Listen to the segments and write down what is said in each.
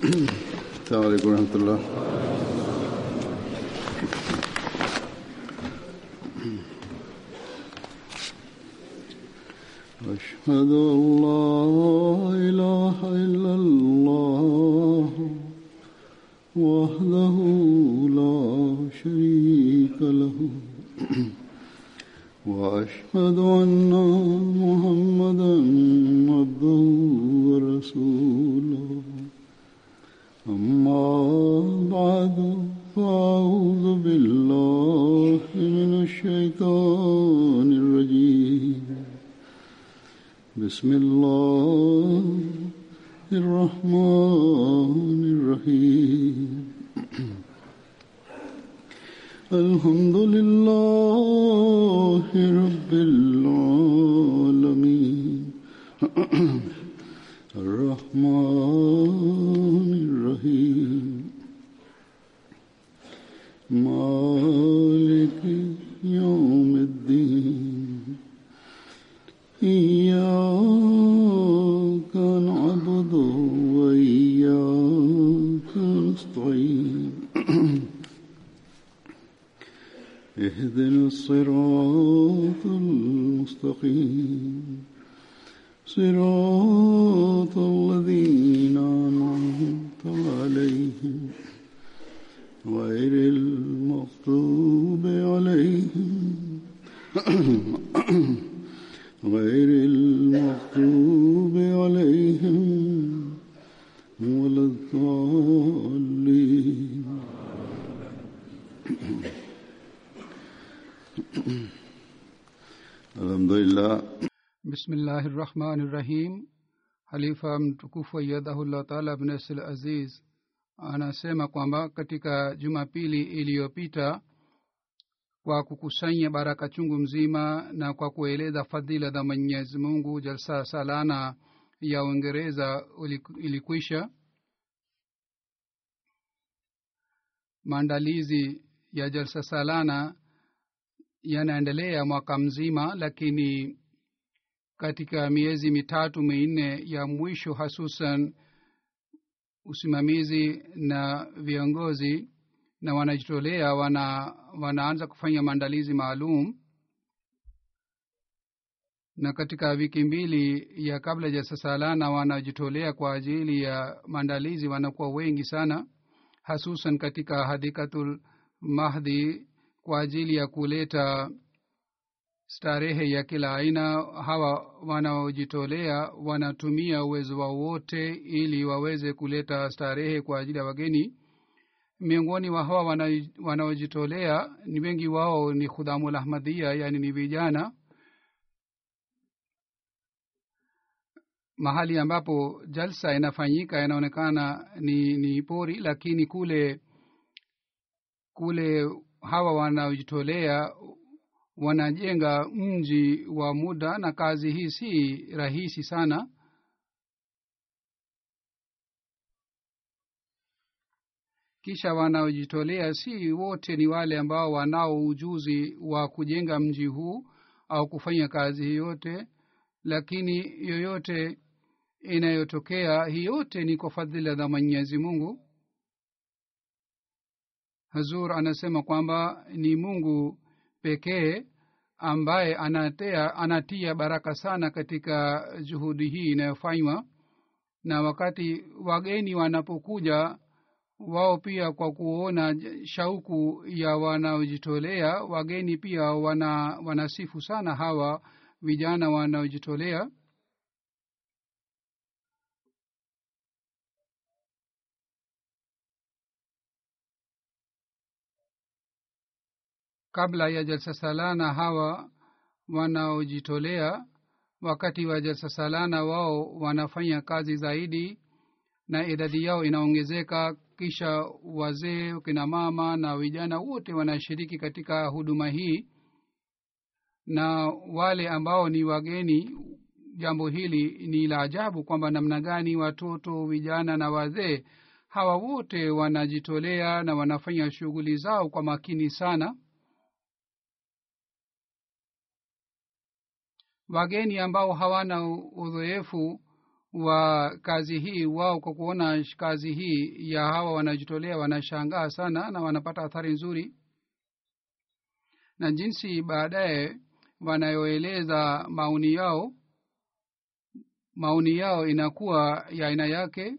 السلام عليكم ورحمة الله أشهد أن لا إله إلا الله وحده لا شريك له وأشهد أن محمدا عبده ورسوله أما بعد فأعوذ بالله من الشيطان الرجيم بسم الله الرحمن الرحيم الحمد لله رب العالمين الرحمن الرحيم مالك يوم الدين إياك نعبد وإياك نستعين اهدنا الصراط المستقيم صراط الذين أنعمت عليهم غير المغضوب عليهم غير المغضوب عليهم ولا الضالين الحمد لله bismillahi rahmani rahim halifa mtukufu ayyadhahullah taala abnesil aziz anasema kwamba katika jumapili iliyopita kwa kukusanya baraka chungu mzima na kwa kueleza fadhila za mwenyezi mungu jalsa salana ya uingereza ilikwisha maandalizi ya jalsa salana yanaendelea mwaka mzima lakini katika miezi mitatu minne ya mwisho hasusan usimamizi na viongozi na wanajitolea wana wanaanza kufanya maandalizi maalum na katika wiki mbili ya kabla ya sasalana wanajitolea kwa ajili ya maandalizi wanakuwa wengi sana hasusan katika hadikatul mahdi kwa ajili ya kuleta starehe ya kila aina hawa wanaojitolea wanatumia uwezo wao wote ili waweze kuleta starehe kwa ajili ya wageni miongoni wa hawa wanaojitolea ni wengi wao ni khudhamul ahmadia yani ni vijana mahali ambapo jalsa inafanyika inaonekana ni, ni pori lakini kule kule hawa wanaojitolea wanajenga mji wa muda na kazi hii si rahisi sana kisha wanaojitolea si wote ni wale ambao wanao ujuzi wa kujenga mji huu au kufanya kazi hii yote lakini yoyote inayotokea hii yote ni kwa fadhila za mwenyezi mungu hazur anasema kwamba ni mungu pekee ambaye anatea, anatia baraka sana katika juhudi hii inayofanywa na wakati wageni wanapokuja wao pia kwa kuona shauku ya wanaojitolea wageni pia wana wanasifu sana hawa vijana wanaojitolea kabla ya jalsa salana hawa wanaojitolea wakati wa jalsa salana wao wanafanya kazi zaidi na idadi yao inaongezeka kisha wazee kina mama na vijana wote wanashiriki katika huduma hii na wale ambao ni wageni jambo hili ni la ajabu kwamba namna gani watoto vijana na wazee hawa wote wanajitolea na wanafanya shughuli zao kwa makini sana wageni ambao hawana udhoefu wa kazi hii wao kwa kuona kazi hii ya hawa wanajitolea wanashangaa sana na wanapata athari nzuri na jinsi baadaye wanayoeleza maoni yao maoni yao inakuwa ya aina yake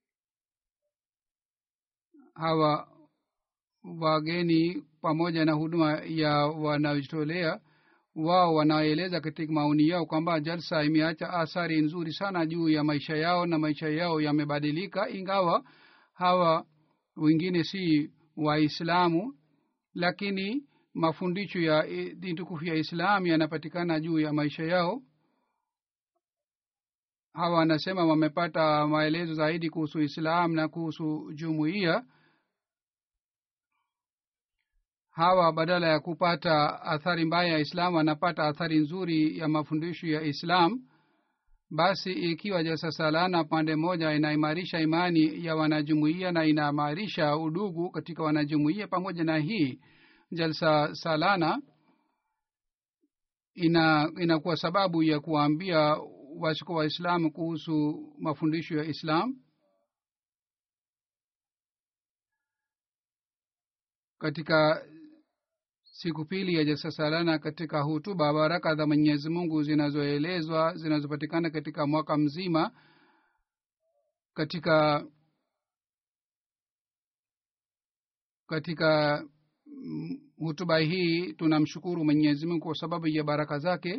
hawa wageni pamoja na huduma ya wanaojitolea wao wanaeleza katika maoni yao kwamba jalsa imeacha athari nzuri sana juu ya maisha yao na maisha yao yamebadilika ingawa hawa wengine si waislamu lakini mafundisho ya dini tukufu ya islam yanapatikana juu ya maisha yao hawa wanasema wamepata maelezo zaidi kuhusu islam na kuhusu jumuiya hawa badala ya kupata athari mbaya ya islam wanapata athari nzuri ya mafundisho ya islam basi ikiwa jalsa salana pande moja inaimarisha imani ya wanajumuiya na inaimarisha udugu katika wanajumuiya pamoja na hii jalsa salana ina inakuwa sababu ya kuwaambia washiko waislamu kuhusu mafundisho ya islam katika siku pili ya jalsa salana katika hutuba baraka za mwenyezi mungu zinazoelezwa zinazopatikana katika mwaka mzima katika katika hutuba hii tunamshukuru mwenyezi mungu kwa sababu ya baraka zake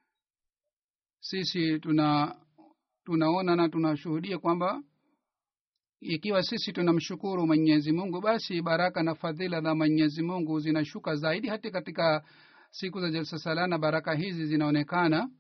sisi tuna tunaona na tunashuhudia kwamba ikiwa sisi tunamshukuru mwenyezi mungu basi baraka na fadhila za mwenyezi mungu zinashuka zaidi hata katika siku za jalsa salana baraka hizi zinaonekana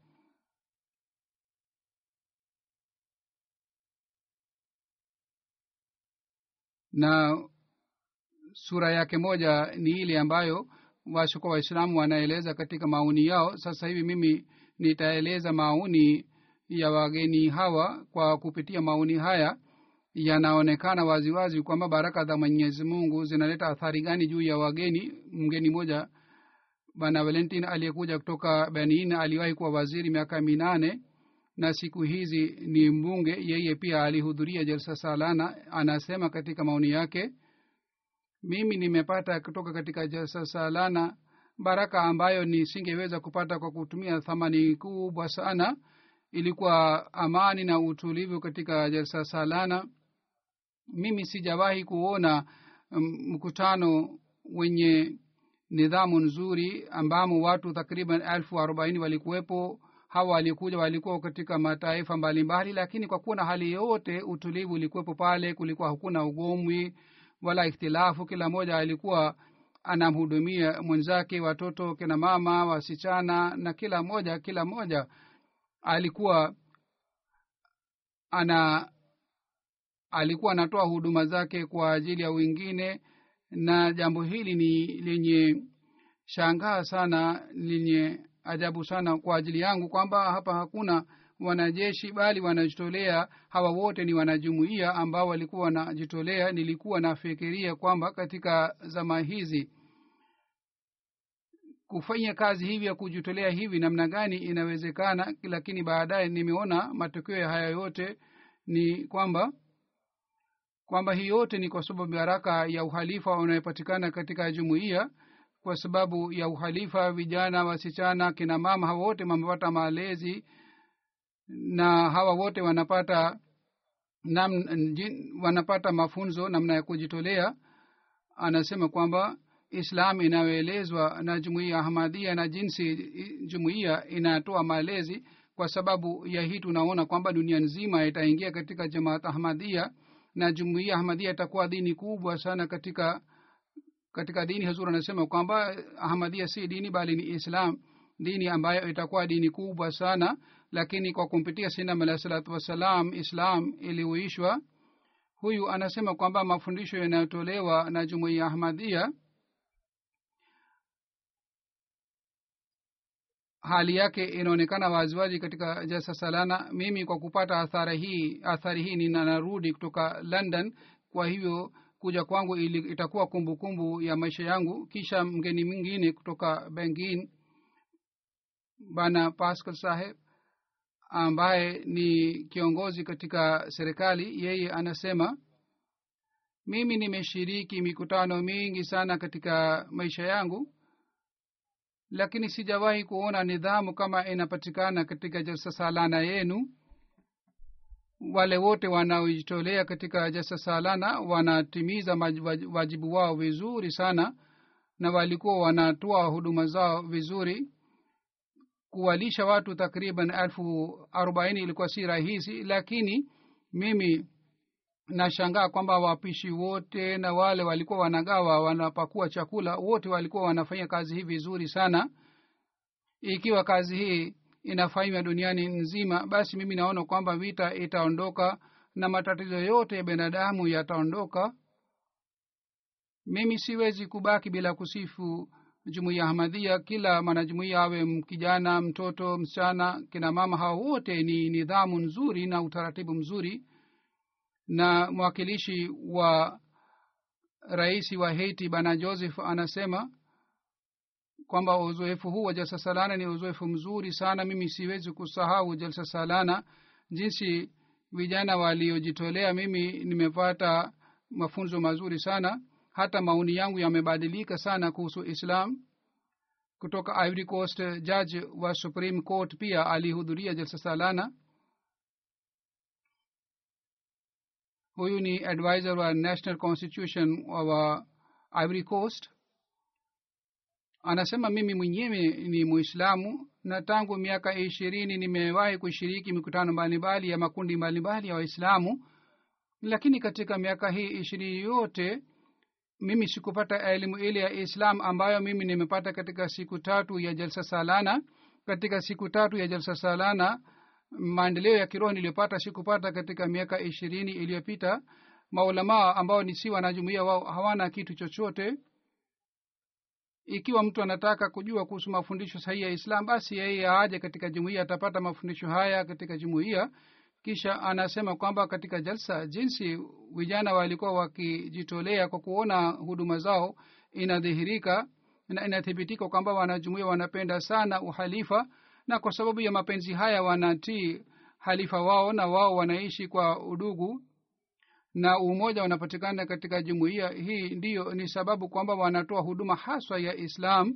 na sura yake moja ni ile ambayo washuka waislamu wanaeleza katika maoni yao sasa hivi mimi nitaeleza maoni ya wageni hawa kwa kupitia maoni haya yanaonekana waziwazi kwamba baraka za mwenyezi mungu zinaleta athari gani juu ya wageni mgeni mmoja bwana valentin aliyekuja kutoka benin aliwahi kuwa waziri miaka minane na siku hizi ni mbunge yeye pia alihudhuria jalsa salana anasema katika maoni yake mimi nimepata kutoka katika jalsa salana baraka ambayo nisingeweza kupata kwa kutumia thamani kubwa sana ilikuwa amani na utulivu katika jalsa salana mimi sijawahi kuona mkutano wenye nidhamu nzuri ambamo watu takriban elfu arobaini walikuwepo hawa walikuja walikuwa katika mataifa mbalimbali lakini kwa kuwa na hali yote utulivu ulikuwepo pale kulikuwa hakuna ugomwi wala ikhtilafu kila mmoja alikuwa anamhudumia mwenzake watoto kina mama wasichana na kila mmoja kila mmoja alikuwa ana alikuwa anatoa huduma zake kwa ajili ya wengine na jambo hili ni lenye shangaa sana lenye ajabu sana kwa ajili yangu kwamba hapa hakuna wanajeshi bali wanajitolea hawa wote ni wanajumuia ambao walikuwa wanajitolea nilikuwa nafikiria kwamba katika zama hizi kufanya kazi hivi ya kujitolea hivi namna gani inawezekana lakini baadaye nimeona matokeo ya haya yote ni kwamba kwamba hii yote ni kwa sababu baraka ya uhalifa unayopatikana katika jumuiya kwa sababu ya uhalifa vijana wasichana kina mama hawa wote wamepata malezi na hawa wote wanapata nam, jin, wanapata mafunzo namna ya kujitolea anasema kwamba islam inayoelezwa na jumuiya ahmadia na jinsi jumuiya inatoa malezi kwa sababu ya hii tunaona kwamba dunia nzima itaingia katika jamaat ahmadia na jumuiya ahmadia itakuwa dini kubwa sana katika katika dini hazur anasema kwamba ahmadia si dini bali ni islam dini ambayo itakuwa dini kubwa sana lakini kwa kumpitia sinam alahi salatu wassalam islam iliuishwa huyu anasema kwamba mafundisho yanayotolewa na jumuiya ahmadia hali yake inaonekana waziwazi katika jasa salana mimi kwa kupata athari hii athari hii ninarudi kutoka london kwa hivyo kuja kwangu ili itakuwa kumbukumbu kumbu ya maisha yangu kisha mgeni mwingine kutoka bengin bana pascal saheb ambaye ni kiongozi katika serikali yeye anasema mimi nimeshiriki mikutano mingi sana katika maisha yangu lakini sijawahi kuona nidhamu kama inapatikana katika jalsa salana yenu wale wote wanaojitolea katika jalsa salana wanatimiza wajibu wao vizuri sana na walikuwa wanatoa huduma zao vizuri kuwalisha watu takriban elfu arobaini ilikuwa si rahisi lakini mimi nashangaa kwamba wapishi wote na wale walikuwa wanagawa wanapakua chakula wote walikuwa wanafanya kazi hii vizuri sana ikiwa kazi hii inafanywa duniani nzima basi mimi naona kwamba vita itaondoka na matatizo yote ya binadamu yataondoka mimi siwezi kubaki bila kusifu jumuiya ahmadhia kila mwanajumuiya awe kijana mtoto msichana kina mama hao wote ni nidhamu nzuri na utaratibu mzuri na mwakilishi wa rais wa haiti bana joseph anasema kwamba uzoefu huu wa jalsa salana ni uzoefu mzuri sana mimi siwezi kusahau jalsa salana jinsi vijana waliojitolea mimi nimepata mafunzo mazuri sana hata maoni yangu yamebadilika sana kuhusu islam kutoka ivory coast judge wa supreme court pia alihudhuria jalsa salana huyu ni advisor wa national constitution wa ivory coast anasema mimi mwenyewe ni muislamu na tangu miaka ishirini nimewahi kushiriki mikutano mbalimbali ya makundi mbalimbali ya waislamu lakini katika miaka hii ishirini yote mimi sikupata elimu ile ya islam ambayo mimi nimepata katika siku tatu ya jalsa salana katika siku tatu ya jalsa salana maendeleo ya kiroho niliyopata sikupata katika miaka ishirini iliyopita maulamaa ambao ni si wanajumuia wao hawana kitu chochote ikiwa mtu anataka kujua kuhusu mafundisho sahihi ya islam basi yeye aje katika jumuia atapata mafundisho haya katika jumuia kisha anasema kwamba katika jalsa jinsi vijana walikuwa wakijitolea kwa kuona huduma zao inadhihirika na inathibitika kwamba wanajumuia wanapenda sana uhalifa na kwa sababu ya mapenzi haya wanatii halifa wao na wao wanaishi kwa udugu na umoja unapatikana katika jumuiya hii ndiyo ni sababu kwamba wanatoa huduma haswa ya islam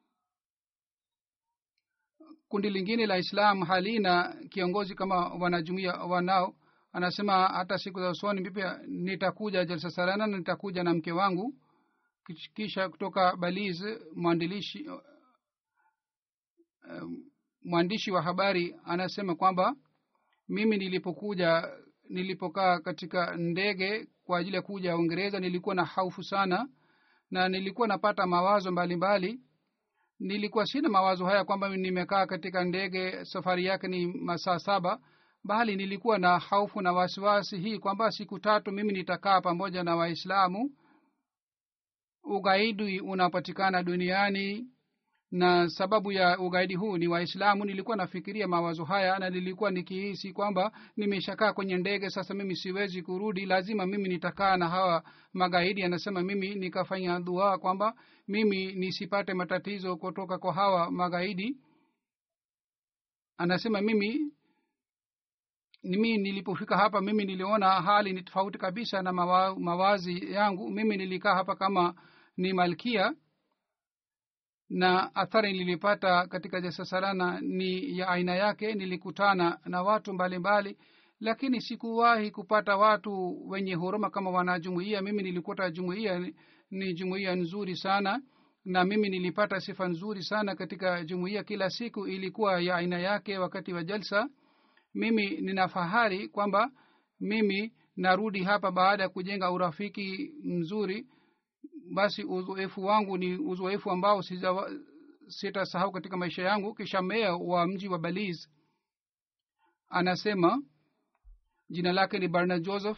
kundi lingine la islam halina kiongozi kama wanajumuia wanao anasema hata siku za usoni pia nitakuja jalsa salana na nitakuja na mke wangu kisha kutoka baliz mwandilishi um, mwandishi wa habari anasema kwamba mimi nilipokuja nilipokaa katika ndege kwa ajili ya kuja uingereza nilikuwa na haufu sana na nilikuwa napata mawazo mbalimbali mbali. nilikuwa sina mawazo haya kwamba nimekaa katika ndege safari yake ni masaa saba bali nilikuwa na haufu na wasiwasi hii kwamba siku tatu mimi nitakaa pamoja na waislamu ugaidi unapatikana duniani na sababu ya ugaidi huu ni waislamu nilikuwa nafikiria mawazo haya na nilikuwa nikihisi kwamba nimeshakaa kwenye ndege sasa mimi siwezi kurudi lazima mimi nitakaa na hawa magaidi anasema mimi nikafanya dua kwamba mimi nisipate matatizo kutoka kwa hawa magaidi anasema mimi mimi nilipofika hapa mimi niliona hali ni tofauti kabisa na mawa, mawazi yangu mimi nilikaa hapa kama ni malkia na athari nilipata katika jasasalana ni ya aina yake nilikutana na watu mbalimbali mbali, lakini sikuwahi kupata watu wenye huruma kama wanajumuia mimi nilikuta jumuia ni, ni jumuia nzuri sana na mimi nilipata sifa nzuri sana katika jumuia kila siku ilikuwa ya aina yake wakati wa jalsa mimi nina fahari kwamba mimi narudi hapa baada ya kujenga urafiki mzuri basi uzoefu wangu ni uzoefu ambao sitasahau katika maisha yangu kisha meya wa mji wa baliz anasema jina lake ni barna joseph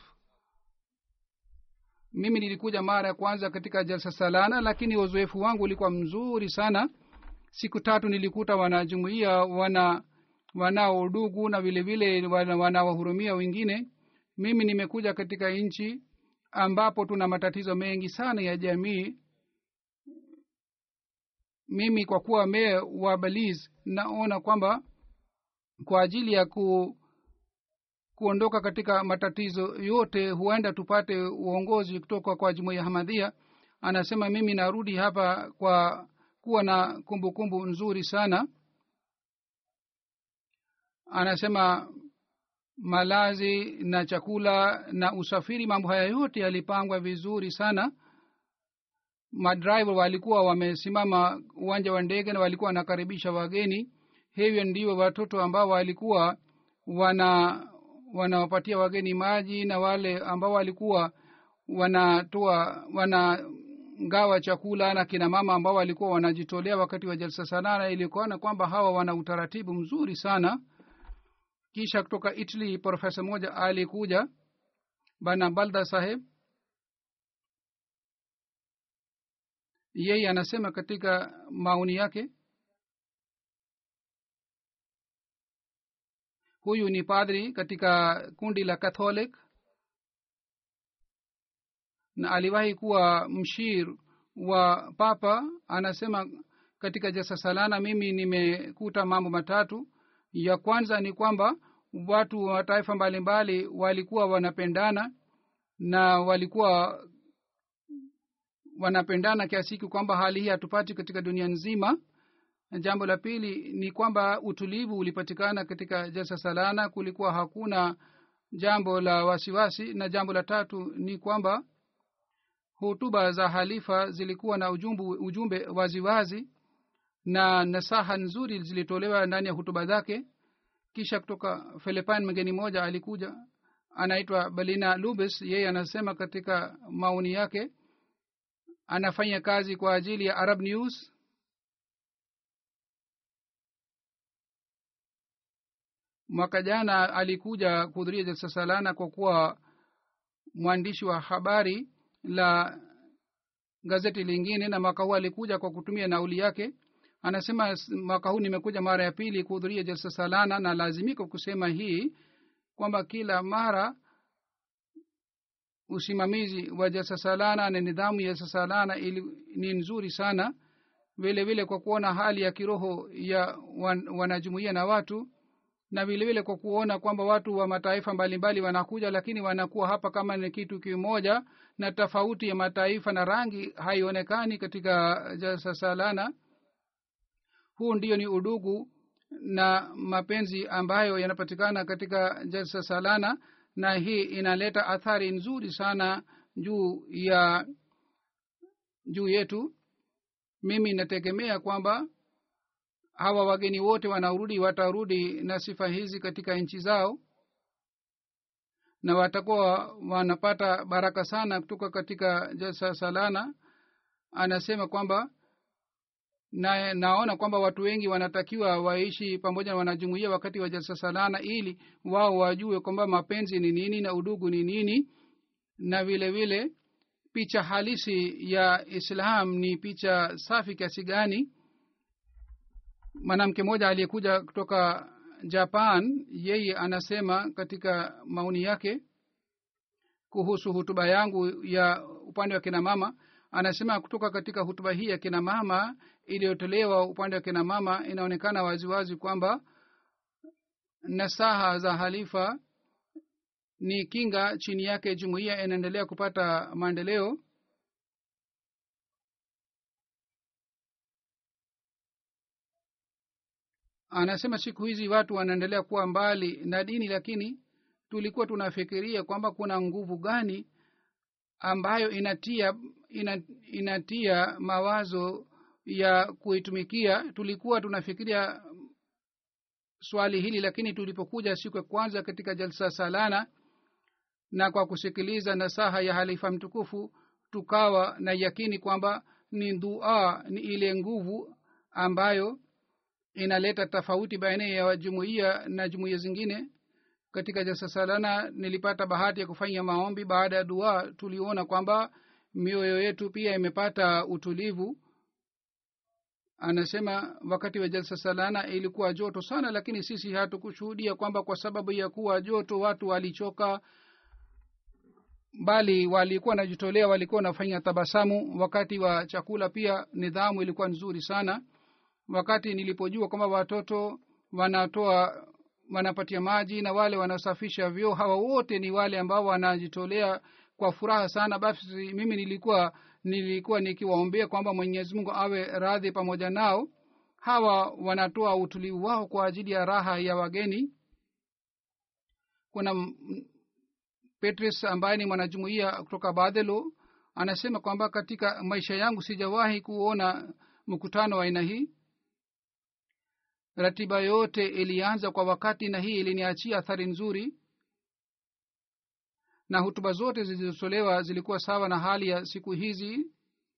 mimi nilikuja mara ya kwanza katika jalsa salana lakini uzoefu wangu ulikuwa mzuri sana siku tatu nilikuta wanajumuia wana wanao udugu na vile vile wanawahurumia wengine mimi nimekuja katika nchi ambapo tuna matatizo mengi sana ya jamii mimi kwa kuwa mee wa baliz naona kwamba kwa ajili ya ku kuondoka katika matatizo yote huenda tupate uongozi kutoka kwa jumuiya hamadhia anasema mimi narudi hapa kwa kuwa na kumbukumbu kumbu nzuri sana anasema malazi na chakula na usafiri mambo haya yote yalipangwa vizuri sana madriver walikuwa wamesimama uwanja wa ndege na walikuwa wanakaribisha wageni hivyo ndio watoto ambao walikuwa wana wanawapatia wageni maji na wale ambao walikuwa wanatoa wanagawa chakula na kina mama ambao walikuwa wanajitolea wakati wa jalsa sanana ilikuona kwamba hawa wana utaratibu mzuri sana kisha kutoka italy profesa moja alikuja bana balda saheb yeye anasema katika maoni yake huyu ni padri katika kundi la catholic na aliwahi kuwa mshir wa papa anasema katika jasa salana mimi nimekuta mambo matatu ya kwanza ni kwamba watu wa mataifa mbalimbali walikuwa wanapendana na walikuwa wanapendana kiasi hiki kwamba hali hii hatupati katika dunia nzima jambo la pili ni kwamba utulivu ulipatikana katika jalsa salana kulikuwa hakuna jambo la wasiwasi na jambo la tatu ni kwamba hutuba za halifa zilikuwa na ujumbu, ujumbe waziwazi na nasaha nzuri zilitolewa ndani ya hutuba zake kisha kutoka philipine mgeni moja alikuja anaitwa belina lubis yeye anasema katika maoni yake anafanya kazi kwa ajili ya arab news mwaka jana alikuja kuhudhuria jalsa salana kwa kuwa mwandishi wa habari la gazeti lingine na mwaka huu alikuja kwa kutumia nauli yake anasema mwaka huu nimekuja mara ya pili kuhudhuria jalsa salana na lazimika kusema hii kwamba kila mara usimamizi wa jalsa salana na nidhamu ya jalsa salana ili, ni nzuri sana vile vile kwa kuona hali ya kiroho ya wan, wanajumuia na watu na vile vile kwa kuona kwamba watu wa mataifa mbalimbali wanakuja lakini wanakuwa hapa kama ni kitu kimoja na tofauti ya mataifa na rangi haionekani katika jalsa salana huu ndio ni udugu na mapenzi ambayo yanapatikana katika jalsa salana na hii inaleta athari nzuri sana juu ya juu yetu mimi nategemea kwamba hawa wageni wote wanaorudi watarudi na sifa hizi katika nchi zao na watakuwa wanapata baraka sana kutoka katika jalsa salana anasema kwamba na naona kwamba watu wengi wanatakiwa waishi pamoja na wanajumuia wakati wa jalsa salana ili wao wajue kwamba mapenzi ni nini na udugu ni nini na vile vile picha halisi ya islam ni picha safi kiasi gani mwanamke mmoja aliyekuja kutoka japan yeye anasema katika maoni yake kuhusu hutuba yangu ya upande wa kina mama anasema kutoka katika hutuba hii ya kina mama iliyotolewa upande wa kina mama inaonekana waziwazi kwamba nasaha za halifa ni kinga chini yake jumuiya inaendelea kupata maendeleo anasema siku hizi watu wanaendelea kuwa mbali na dini lakini tulikuwa tunafikiria kwamba kuna nguvu gani ambayo inatia ina, inatia mawazo ya kuitumikia tulikuwa tunafikiria swali hili lakini tulipokuja siku ya kwanza katika jalsa salana na kwa kusikiliza nasaha ya halifa mtukufu tukawa na yakini kwamba ni dua ni ile nguvu ambayo inaleta tofauti baina ya jumuiya na jumuiya zingine katika jalsa salana nilipata bahati ya kufanya maombi baada ya dua tuliona kwamba mioyo yetu pia imepata utulivu anasema wakati wa jalsa salana ilikuwa joto sana lakini sisi hatukushuhudia kwamba kwa sababu ya kuwa joto watu walichoka bali walikuwa najitolea walikuwa wanafanya tabasamu wakati wa chakula pia nidhamu ilikuwa nzuri sana wakati nilipojua kwamba watoto wanatoa wanapatia maji na wale wanaosafisha vyoo hawa wote ni wale ambao wanajitolea kwa furaha sana basi mimi nilikuwa nilikuwa nikiwaombea kwamba mwenyezi mungu awe radhi pamoja nao hawa wanatoa utulivu wao kwa ajili ya raha ya wageni kuna m- petrus ambaye ni mwanajumuia kutoka badhelo anasema kwamba katika maisha yangu sijawahi kuona mkutano wa aina hii ratiba yote ilianza kwa wakati na hii iliniachia athari nzuri na hutuba zote zilizotolewa zilikuwa sawa na hali ya siku hizi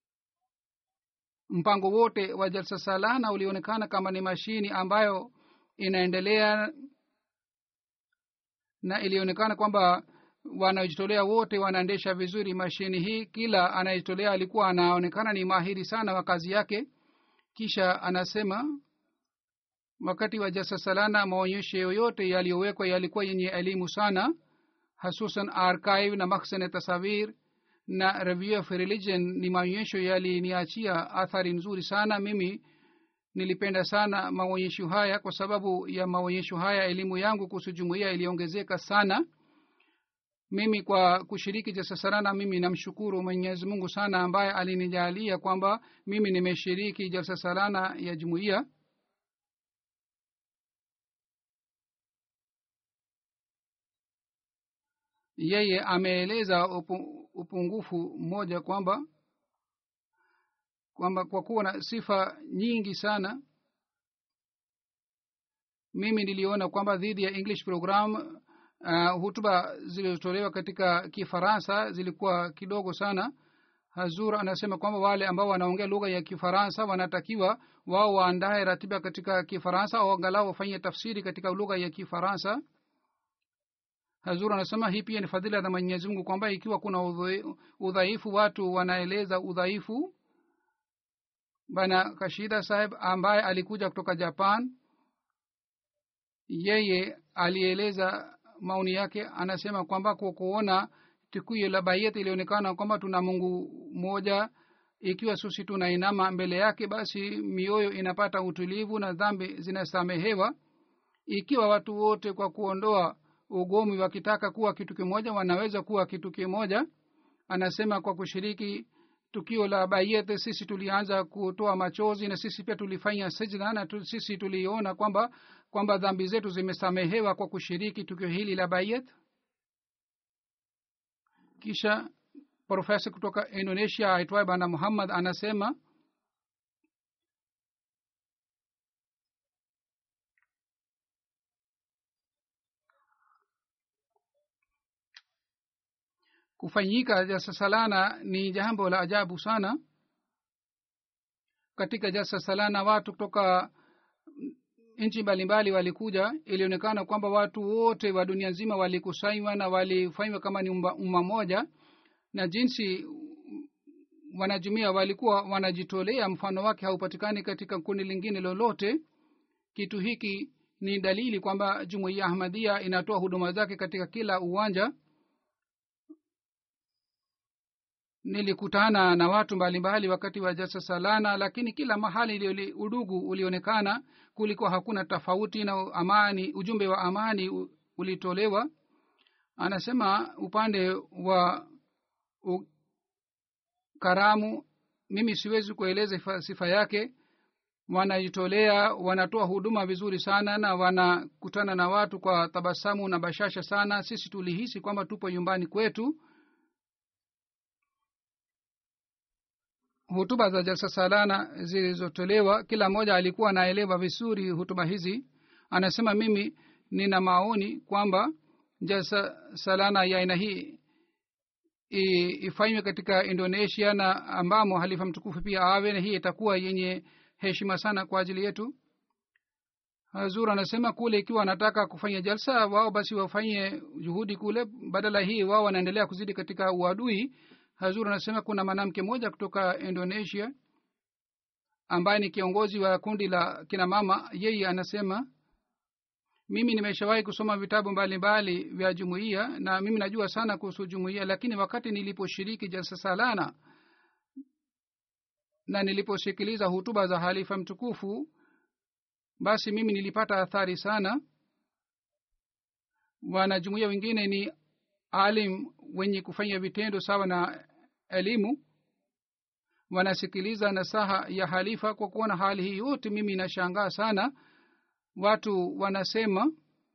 mpango wote wa jalsa salana ulionekana kama ni mashini ambayo inaendelea na ilionekana kwamba wanaojitolea wote wanaendesha vizuri mashini hii kila anayejitolea alikuwa anaonekana ni mahiri sana wa kazi yake kisha anasema wakati wa jalsa salana maonyesho yoyote yaliyowekwa yalikuwa yenye elimu sana hasusan archive na maksane tasawir na review of religion ni maonyesho yaliniachia athari nzuri sana mimi nilipenda sana maonyesho haya kwa sababu ya maonyesho haya elimu yangu kuhusu jumuiya iliongezeka sana mimi kwa kushiriki jalsasarana mimi namshukuru mwenyezi mungu sana ambaye alinijalia kwamba mimi nimeshiriki jalsa salana ya jumuiya yeye ameeleza upu, upungufu mmoja kwamba kwamba kwa kuwa na sifa nyingi sana mimi niliona kwamba dhidi ya english program uh, hutuba zilizotolewa katika kifaransa zilikuwa kidogo sana hazur anasema kwamba wale ambao wanaongea lugha ya kifaransa wanatakiwa wao waandae ratiba katika kifaransa au angalau wafanye tafsiri katika lugha ya kifaransa hazur anasema hii pia ni fadhila za mwenyezi mungu kwamba ikiwa kuna udhai- udhaifu watu wanaeleza udhaifu bana kashida saheb ambaye alikuja kutoka japan yeye alieleza maoni yake anasema kwamba kwa kuona tukio la baiyat ilionekana kwamba tuna mungu moja ikiwa sisi tunainama mbele yake basi mioyo inapata utulivu na dhambi zinasamehewa ikiwa watu wote kwa kuondoa ugomi wakitaka kuwa kitu kimoja wanaweza kuwa kitu kimoja anasema kwa kushiriki tukio la bayet sisi tulianza kutoa machozi na sisi pia tulifanya sijda na tu, sisi tuliona kwamba kwamba dhambi zetu zimesamehewa kwa kushiriki tukio hili la bayet kisha profesa kutoka indonesia aitwaye bana muhammad anasema kufanyika jalsa salana ni jambo la ajabu sana katika jalsa salana watu kutoka nchi mbalimbali walikuja ilionekana kwamba watu wote wa dunia nzima walikusanywa na walifanywa kama ni umma umma moja na jinsi wanajumia walikuwa wanajitolea mfano wake haupatikani katika kundi lingine lolote kitu hiki ni dalili kwamba jumuiya ahmadia inatoa huduma zake katika kila uwanja nilikutana na watu mbalimbali wakati wa jalsa salana lakini kila mahali ili udugu ulionekana kulikuwa hakuna tofauti na amani ujumbe wa amani u- ulitolewa anasema upande wa u, karamu mimi siwezi kueleza sifa, sifa yake wanajitolea wanatoa huduma vizuri sana na wanakutana na watu kwa tabasamu na bashasha sana sisi tulihisi kwamba tupo nyumbani kwetu hutuba za jalsa salana zilizotolewa kila mmoja alikuwa anaelewa vizuri hutuba hizi anasema mimi nina maoni kwamba jalsa salana ya aina hii i- ifanywe katika indonesia na ambamo halifa mtukufu pia awe na hii itakuwa yenye heshima sana kwa ajili yetu hazur anasema kule ikiwa wanataka kufanya jalsa wao basi wafanye juhudi kule badala hii wao wanaendelea kuzidi katika uadui hazur anasema kuna mwanamke mmoja kutoka indonesia ambaye ni kiongozi wa kundi la kina mama yeye anasema mimi nimeshawahi kusoma vitabu mbalimbali vya jumuiya na mimi najua sana kuhusu jumuiya lakini wakati niliposhiriki jalsa salana na niliposikiliza hutuba za halifa mtukufu basi mimi nilipata athari sana wanajumuia wengine ni alim wenye kufanya vitendo sawa na elimu wanasikiliza nasaha ya halifa kwa kuona hali hii yote mimi inashangaa sana watu wanasema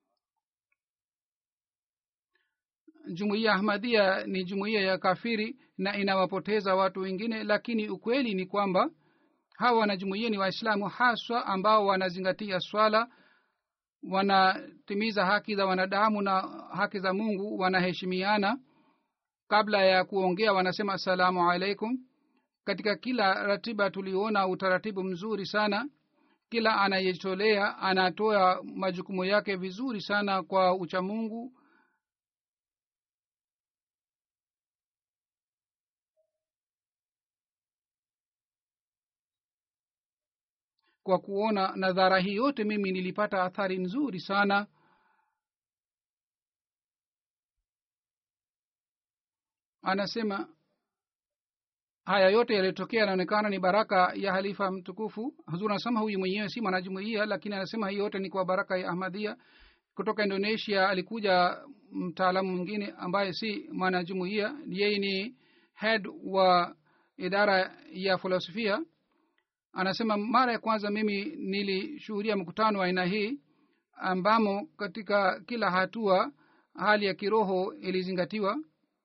jumuiya ahmadia ni jumuiya ya kafiri na inawapoteza watu wengine lakini ukweli ni kwamba hawa wanajumuiya ni waislamu haswa ambao wanazingatia swala wanatimiza haki za wanadamu na haki za mungu wanaheshimiana kabla ya kuongea wanasema assalamu alaikum katika kila ratiba tuliona utaratibu mzuri sana kila anayejitolea anatoa majukumu yake vizuri sana kwa uchamungu kwa kuona nadhara hii yote mimi nilipata athari nzuri sana anasema haya yote yaliyotokea yanaonekana ni baraka ya halifa mtukufu hazur anasema huyu mwenyewe si mwanajumuia lakini anasema hii yote ni kwa baraka ya ahmadia kutoka indonesia alikuja mtaalamu mwingine ambaye si mwanajumuia yeye ni head wa idara ya filosofia anasema mara ya kwanza mimi nilishuhudia mkutano wa aina hii ambamo katika kila hatua hali ya kiroho ilizingatiwa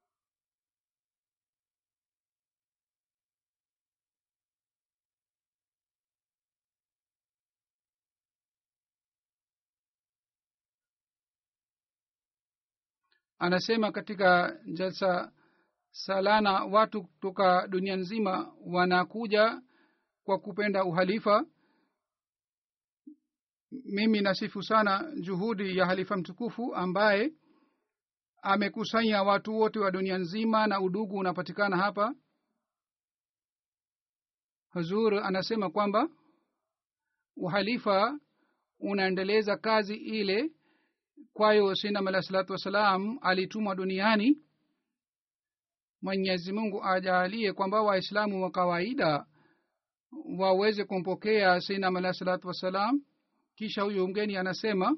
anasema katika jalsa salana watu kutoka dunia nzima wanakuja kwa kupenda uhalifa mimi nasifu sana juhudi ya halifa mtukufu ambaye amekusanya watu wote wa dunia nzima na udugu unapatikana hapa hazur anasema kwamba uhalifa unaendeleza kazi ile kwayo sinam alah salatu wassalam alitumwa duniani mwenyezi mungu ajaalie kwamba waislamu wa kawaida waweze kumpokea sinam alah salatu wassalam kisha huyu mgeni anasema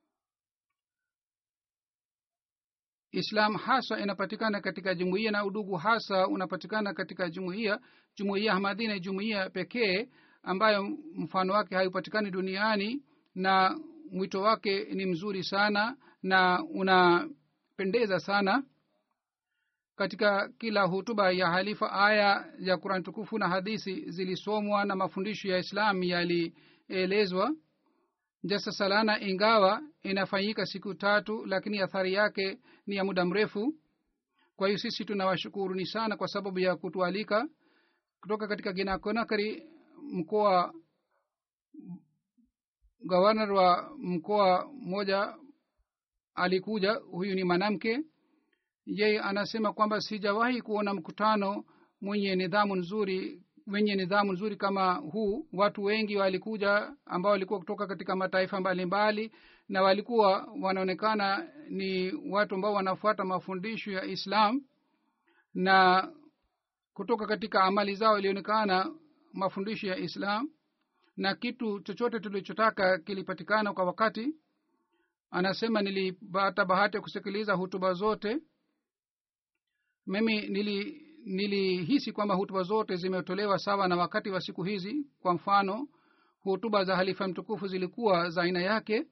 islam hasa inapatikana katika jumuiya na udugu hasa unapatikana katika jumuiya jumuiya ahmadi ni jumuiya pekee ambayo mfano wake haipatikani duniani na mwito wake ni mzuri sana na unapendeza sana katika kila hutuba ya halifa aya ya kurani tukufu na hadisi zilisomwa na mafundisho ya islam yalielezwa jasa salana ingawa inafanyika siku tatu lakini athari yake ni ya muda mrefu kwa hiyo sisi tunawashukuruni sana kwa sababu ya kutualika kutoka katika ginakonakari mkoa gavanar wa mkoa mmoja alikuja huyu ni mwanamke yeye anasema kwamba sijawahi kuona mkutano mwenye nidhamu nzuri wenye nidhamu nzuri kama huu watu wengi walikuja ambao walikuwa kutoka katika mataifa mbalimbali mbali, na walikuwa wanaonekana ni watu ambao wanafuata mafundisho ya islam na kutoka katika amali zao ilionekana mafundisho ya islam na kitu chochote tulichotaka kilipatikana kwa wakati anasema nilipata bahati ya kusikiliza hutuba zote mimi nili nilihisi kwamba hutuba zote zimetolewa sawa na wakati wa siku hizi kwa mfano hutuba za halifa mtukufu zilikuwa za aina yake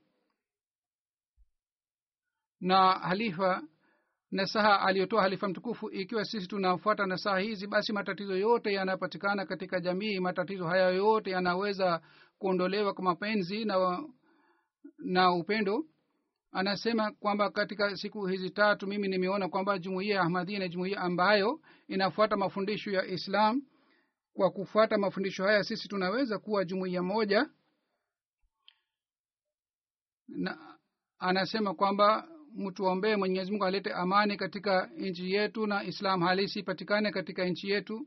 na halifa nasaha aliyotoa halifa mtukufu ikiwa sisi tunafuata nasaha hizi basi matatizo yote yanapatikana katika jamii matatizo haya yote yanaweza kuondolewa kwa mapenzi na na upendo anasema kwamba katika siku hizi tatu mimi nimeona kwamba jumuiya ya ahmadia na jumuiya ambayo inafuata mafundisho ya islam kwa kufuata mafundisho haya sisi tunaweza kuwa jumuiya moja na anasema kwamba mtuombee mwenyezi mungu alete amani katika nchi yetu na islam halisi ipatikane katika nchi yetu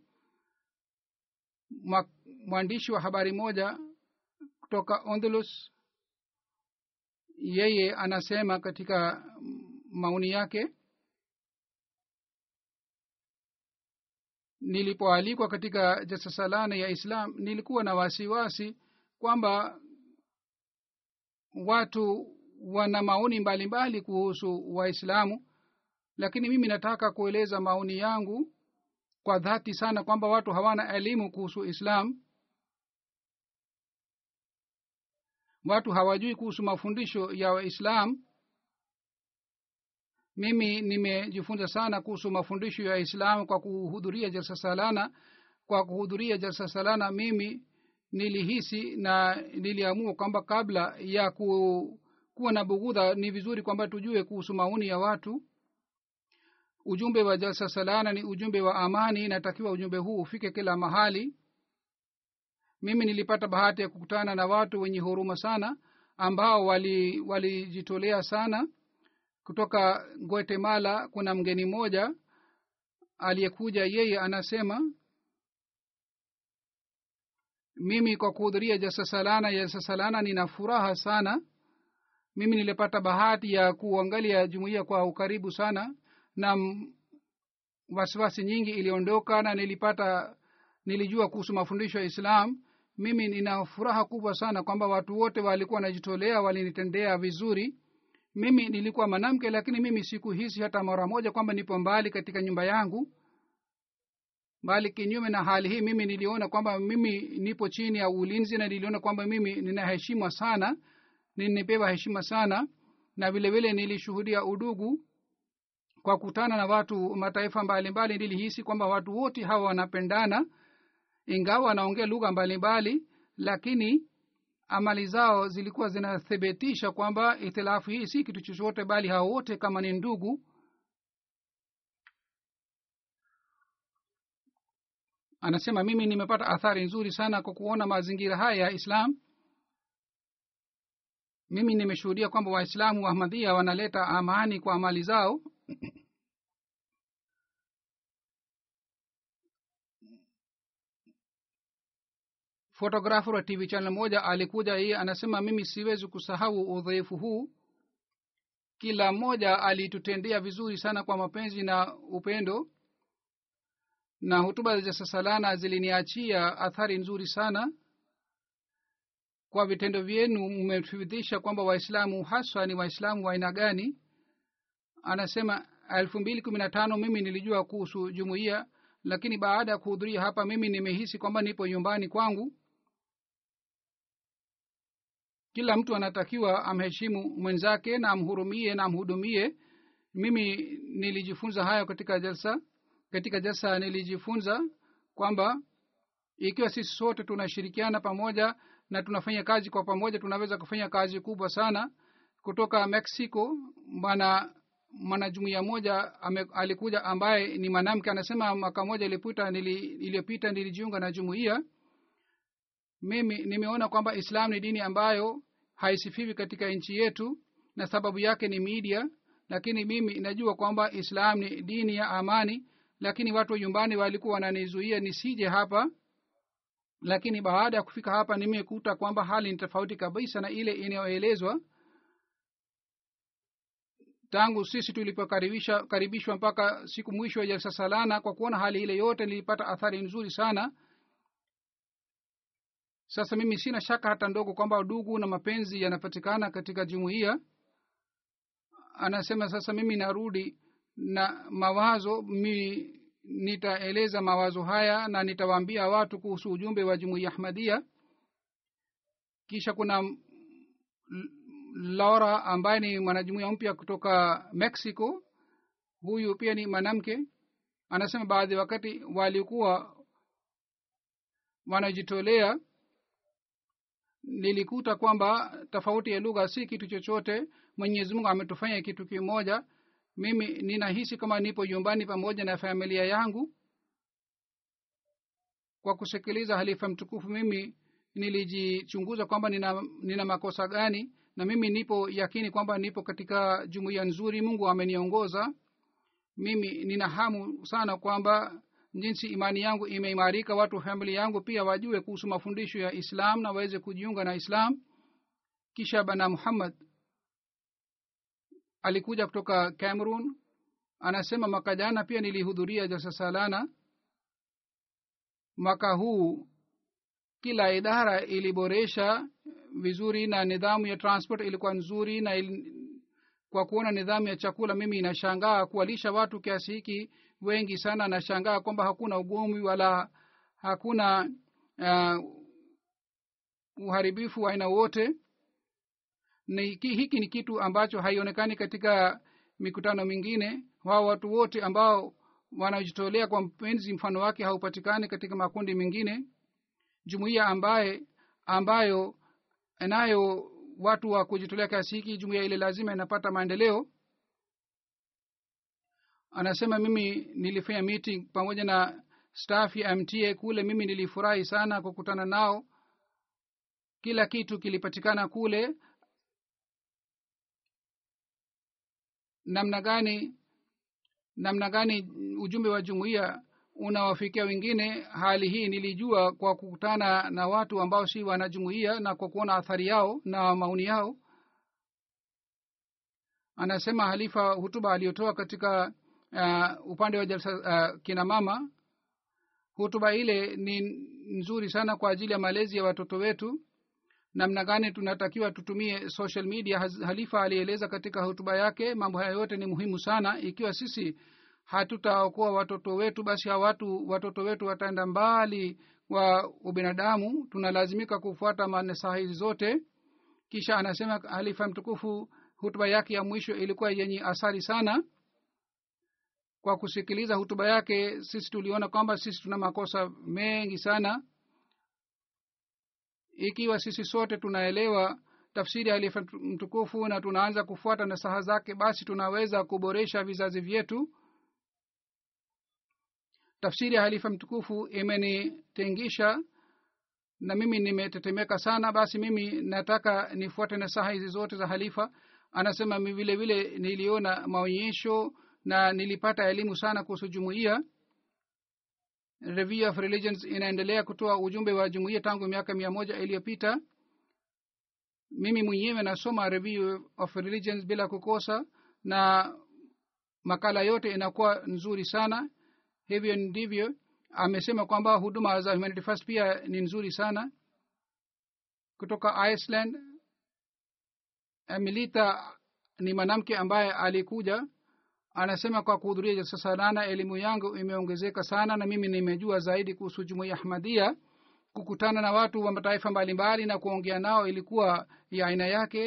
mwandishi wa habari moja kutoka ondulus yeye anasema katika maoni yake nilipoalikwa katika jasasalana ya islam nilikuwa na wasiwasi kwamba watu wana maoni mbalimbali kuhusu waislamu lakini mimi nataka kueleza maoni yangu kwa dhati sana kwamba watu hawana elimu kuhusu islam watu hawajui kuhusu mafundisho ya waislam mimi nimejifunza sana kuhusu mafundisho ya islam kwa kuhudhuria jalsa salana kwa kuhudhuria jalsa salana mimi nilihisi na niliamua kwamba kabla ya ku, kuwa na bughudha ni vizuri kwamba tujue kuhusu maoni ya watu ujumbe wa jalsa salana ni ujumbe wa amani inatakiwa ujumbe huu ufike kila mahali mimi nilipata bahati ya kukutana na watu wenye huruma sana ambao walijitolea wali sana kutoka guatemala kuna mgeni mmoja aliyekuja yeye anasema mimi kwa kuhudhuria jasasalana jasasalana nina furaha sana mimi nilipata bahati ya kuangalia jumuiya kwa ukaribu sana na wasiwasi nyingi iliondoka na nilipata nilijua kuhusu mafundisho ya islam mimi nina furaha kubwa sana kwamba watu wote walikuwa wanajitolea walinitendea vizuri mimi nilikuwa mwanamke lakini mimi sikuhisi hata mara moja kwamba nipo mbali katika nyumba yangu bali kinyume na hali hii mimi niliona kwamba mimi nipo chini ya ulinzi na niliona kwamba mimi ninaheshimwa sana ninipewa heshima sana na vile vile nilishuhudia udugu kwa kutana na watu mataifa mbalimbali nilihisi kwamba watu wote hawa wanapendana ingawa wanaongea lugha mbalimbali lakini amali zao zilikuwa zinathibitisha kwamba itilafu hii si kitu chochote bali hao wote kama ni ndugu anasema mimi nimepata athari nzuri sana kwa kuona mazingira haya ya islam mimi nimeshuhudia kwamba waislamu wa ahmadhia wanaleta amani kwa amali zao fotografer wa tv channel moja alikuja yeye anasema mimi siwezi kusahau udhaifu huu kila mmoja alitutendea vizuri sana kwa mapenzi na upendo na hutuba za sasalana ziliniachia athari nzuri sana kwa vitendo vyenu mmethibitisha kwamba waislamu haswa ni waislamu wa aina gani anasema elfu mbili kumi na tano mimi nilijua kuhusu jumuiya lakini baada ya kuhudhuria hapa mimi nimehisi kwamba nipo nyumbani kwangu kila mtu anatakiwa amheshimu mwenzake na amhurumie na amhudumie mimi nilijifunza hayo katika jalsa katika jalsa nilijifunza kwamba ikiwa sisi sote tunashirikiana pamoja na tunafanya kazi kwa pamoja tunaweza kufanya kazi kubwa sana kutoka mexico bwana mwanajumuia moja ame, alikuja ambaye ni mwanamke anasema mwaka moja iliyopita nili, iliyopita nilijiunga na jumuiya mimi nimeona kwamba islam ni dini ambayo haisifiwi katika nchi yetu na sababu yake ni media lakini mimi najua kwamba islam ni dini ya amani lakini watu wa nyumbani walikuwa wananizuia nisije hapa lakini baada ya kufika hapa nimekuta kwamba hali ni tofauti kabisa na ile inayoelezwa tangu sisi tulipokaribishwa karibishwa mpaka siku mwisho ya jalsa salana kwa kuona hali ile yote nilipata athari nzuri sana sasa mimi sina shaka hata ndogo kwamba udugu na mapenzi yanapatikana katika jumuiya anasema sasa mimi narudi na mawazo mi nitaeleza mawazo haya na nitawaambia watu kuhusu ujumbe wa jumuiya ahmadia kisha kuna laura ambaye ni mwanajumuia mpya kutoka mexico huyu pia ni mwanamke anasema baadhi wakati walikuwa wanajitolea nilikuta kwamba tofauti ya lugha si kitu chochote mwenyezi mungu ametufanya kitu kimoja mimi ninahisi kama nipo nyumbani pamoja na familia yangu kwa kusikiliza halifa mtukufu mimi nilijichunguza kwamba nina, nina makosa gani na mimi nipo yakini kwamba nipo katika jumuiya nzuri mungu ameniongoza mimi nina hamu sana kwamba jinsi imani yangu imeimarika watu famili yangu pia wajue kuhusu mafundisho ya islam na waweze kujiunga na islam kisha bana muhammad alikuja kutoka cameroon anasema mwaka jana pia nilihudhuria jalsa salana mwaka huu kila idara iliboresha vizuri na nidhamu ya transport ilikuwa nzuri na il, kwa kuona nidhamu ya chakula mimi inashangaa kuwalisha watu kiasi hiki wengi sana nashangaa kwamba hakuna ugomvi wala hakuna uh, uharibifu wa aina wote ni hiki ni kitu ambacho haionekani katika mikutano mingine wao watu wote ambao wanajitolea kwa mpenzi mfano wake haupatikani katika makundi mengine jumuiya ambaye ambayo inayo watu wa kujitolea kiasi hiki jumuiya ile lazima inapata maendeleo anasema mimi nilifanya meeting pamoja na staff ya mta kule mimi nilifurahi sana kukutana nao kila kitu kilipatikana kule namna gani namna gani ujumbe wa jumuiya unawafikia wengine hali hii nilijua kwa kukutana na watu ambao si wanajumuiya na kwa kuona athari yao na maoni yao anasema halifa hutuba aliyotoa katika uh, upande wa jalsa uh, kina mama hutuba ile ni nzuri sana kwa ajili ya malezi ya watoto wetu namna gani tunatakiwa tutumie social media halifa alieleza katika hotuba yake mambo haya yote ni muhimu sana ikiwa sisi hatutaokoa watoto wetu basi hawa watu watoto wetu wataenda mbali wa ubinadamu tunalazimika kufuata manesaha hizi zote kisha anasema halifa mtukufu hutuba yake ya mwisho ilikuwa yenye asari sana kwa kusikiliza hutuba yake sisi tuliona kwamba sisi tuna makosa mengi sana ikiwa sisi sote tunaelewa tafsiri ya halifa mtukufu na tunaanza kufuata nasaha zake basi tunaweza kuboresha vizazi vyetu tafsiri ya halifa mtukufu imenitengisha na mimi nimetetemeka sana basi mimi nataka nifuate nasaha hizi zote za halifa anasema mi vile vile niliona maonyesho na nilipata elimu sana kuhusu jumuiya review of religions inaendelea kutoa ujumbe wa jumuiya tangu miaka mia moja iliyopita mimi mwenyewe nasoma review of religions bila kukosa na makala yote inakuwa nzuri sana hivyo ndivyo amesema kwamba huduma za humanity first pia ni nzuri sana kutoka iceland emilita ni mwanamke ambaye alikuja anasema kwa kuhudhuria jalsa salana elimu yangu imeongezeka sana na mimi nimejua zaidi kuhusu jumuia ahmadia kukutana na watu wa mataifa mbalimbali na kuongea nao ilikuwa ya aina yake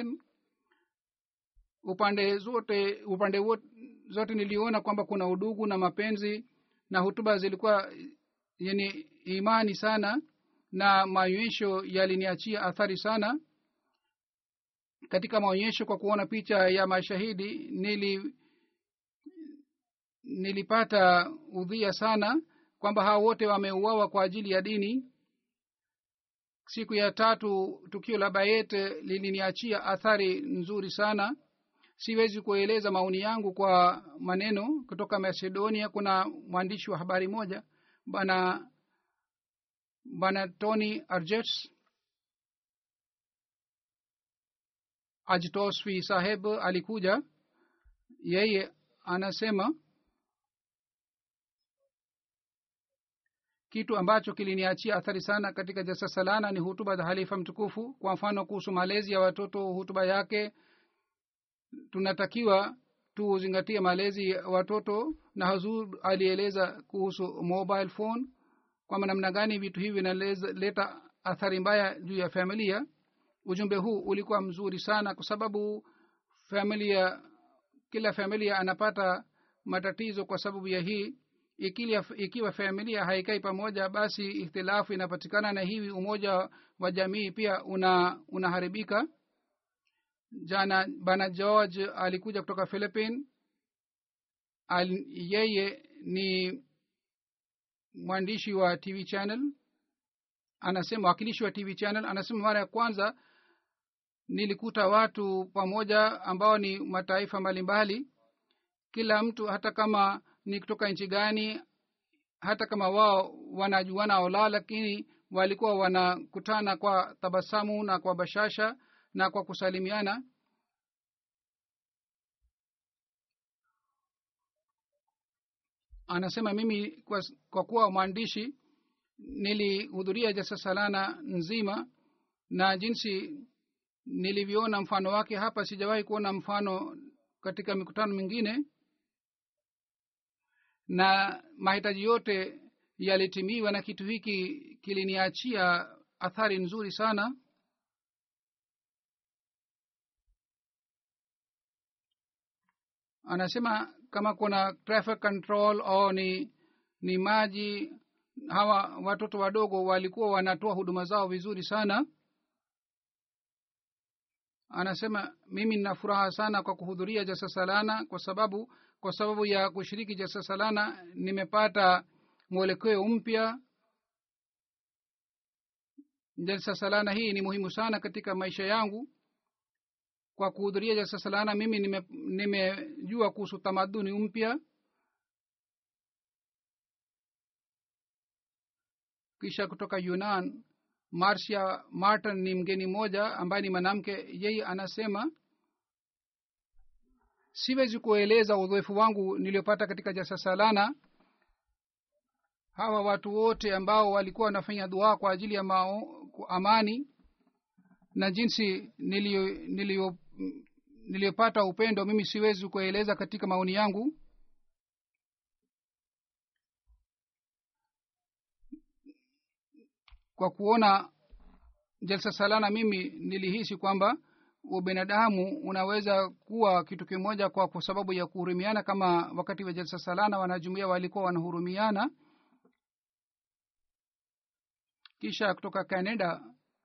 upande zote upande wote, zote niliona kwamba kuna udugu na mapenzi na hutuba zilikuwa yenye imani sana na maonyesho yaliniachia athari sana katika maonyesho kwa kuona picha ya mashahidi nili nilipata udhia sana kwamba hao wote wameuawa kwa ajili ya dini siku ya tatu tukio la bayet liliniachia athari nzuri sana siwezi kueleza maoni yangu kwa maneno kutoka macedonia kuna mwandishi wa habari moja bana bana tony arjets ajtosfi saheb alikuja yeye anasema kitu ambacho kiliniachia athari sana katika jasa salana ni hutuba za halifa mtukufu kwa mfano kuhusu malezi ya watoto hutuba yake tunatakiwa tuzingatie malezi ya watoto na hazur alieleza kuhusu mobile phone kwamba namna gani vitu hivi vinaleta athari mbaya juu ya familia ujumbe huu ulikuwa mzuri sana kwa sababu familia kila familia anapata matatizo kwa sababu ya hii ikiwa, ikiwa familia haikai pamoja basi ikhtilafu inapatikana na hivi umoja wa jamii pia una unaharibika jana bana george alikuja kutoka philippine Al, yeye ni mwandishi wa tv channel anasema wakilishi wa tv channel anasema mara ya kwanza nilikuta watu pamoja ambao ni mataifa mbalimbali kila mtu hata kama ni kutoka nchi gani hata kama wao wanajuana au la lakini walikuwa wanakutana kwa tabasamu na kwa bashasha na kwa kusalimiana anasema mimi kwa, kwa kuwa mwandishi nilihudhuria jasa salana nzima na jinsi nilivyoona mfano wake hapa sijawahi kuona mfano katika mikutano mingine na mahitaji yote yalitimiwa na kitu hiki kiliniachia athari nzuri sana anasema kama kuna traffic control au ni ni maji hawa watoto wadogo walikuwa wanatoa huduma zao vizuri sana anasema mimi nina furaha sana kwa kuhudhuria jasa salana kwa sababu kwa sababu ya kushiriki jasa salana nimepata mwelekeo mpya jalsa salana hii ni muhimu sana katika maisha yangu kwa kuhudhuria jalsa salana mimi nimejua nime kuhusu tamaduni mpya kisha kutoka yunan marcia martin ni mgeni mmoja ambaye ni mwanamke yeye anasema siwezi kueleza udhoefu wangu niliopata katika jasa salana hawa watu wote ambao walikuwa wanafanya dua kwa ajili ya mao, amani na jinsi niliyopata nilio, upendo mimi siwezi kueleza katika maoni yangu kwa kuona jalsa salana mimi nilihisi kwamba ubinadamu unaweza kuwa kitu kimoja kwa, kwa sababu ya kuhurumiana kama wakati wa jalsa salana wanajumuia walikuwa wanahurumiana kisha kutoka canada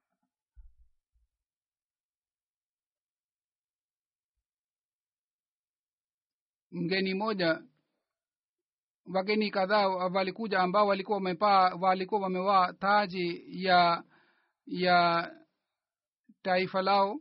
mgeni moja wageni kadhaa walikuja ambao walikuwa wamepaa walikuwa wamevaa taji ya ya taifa lao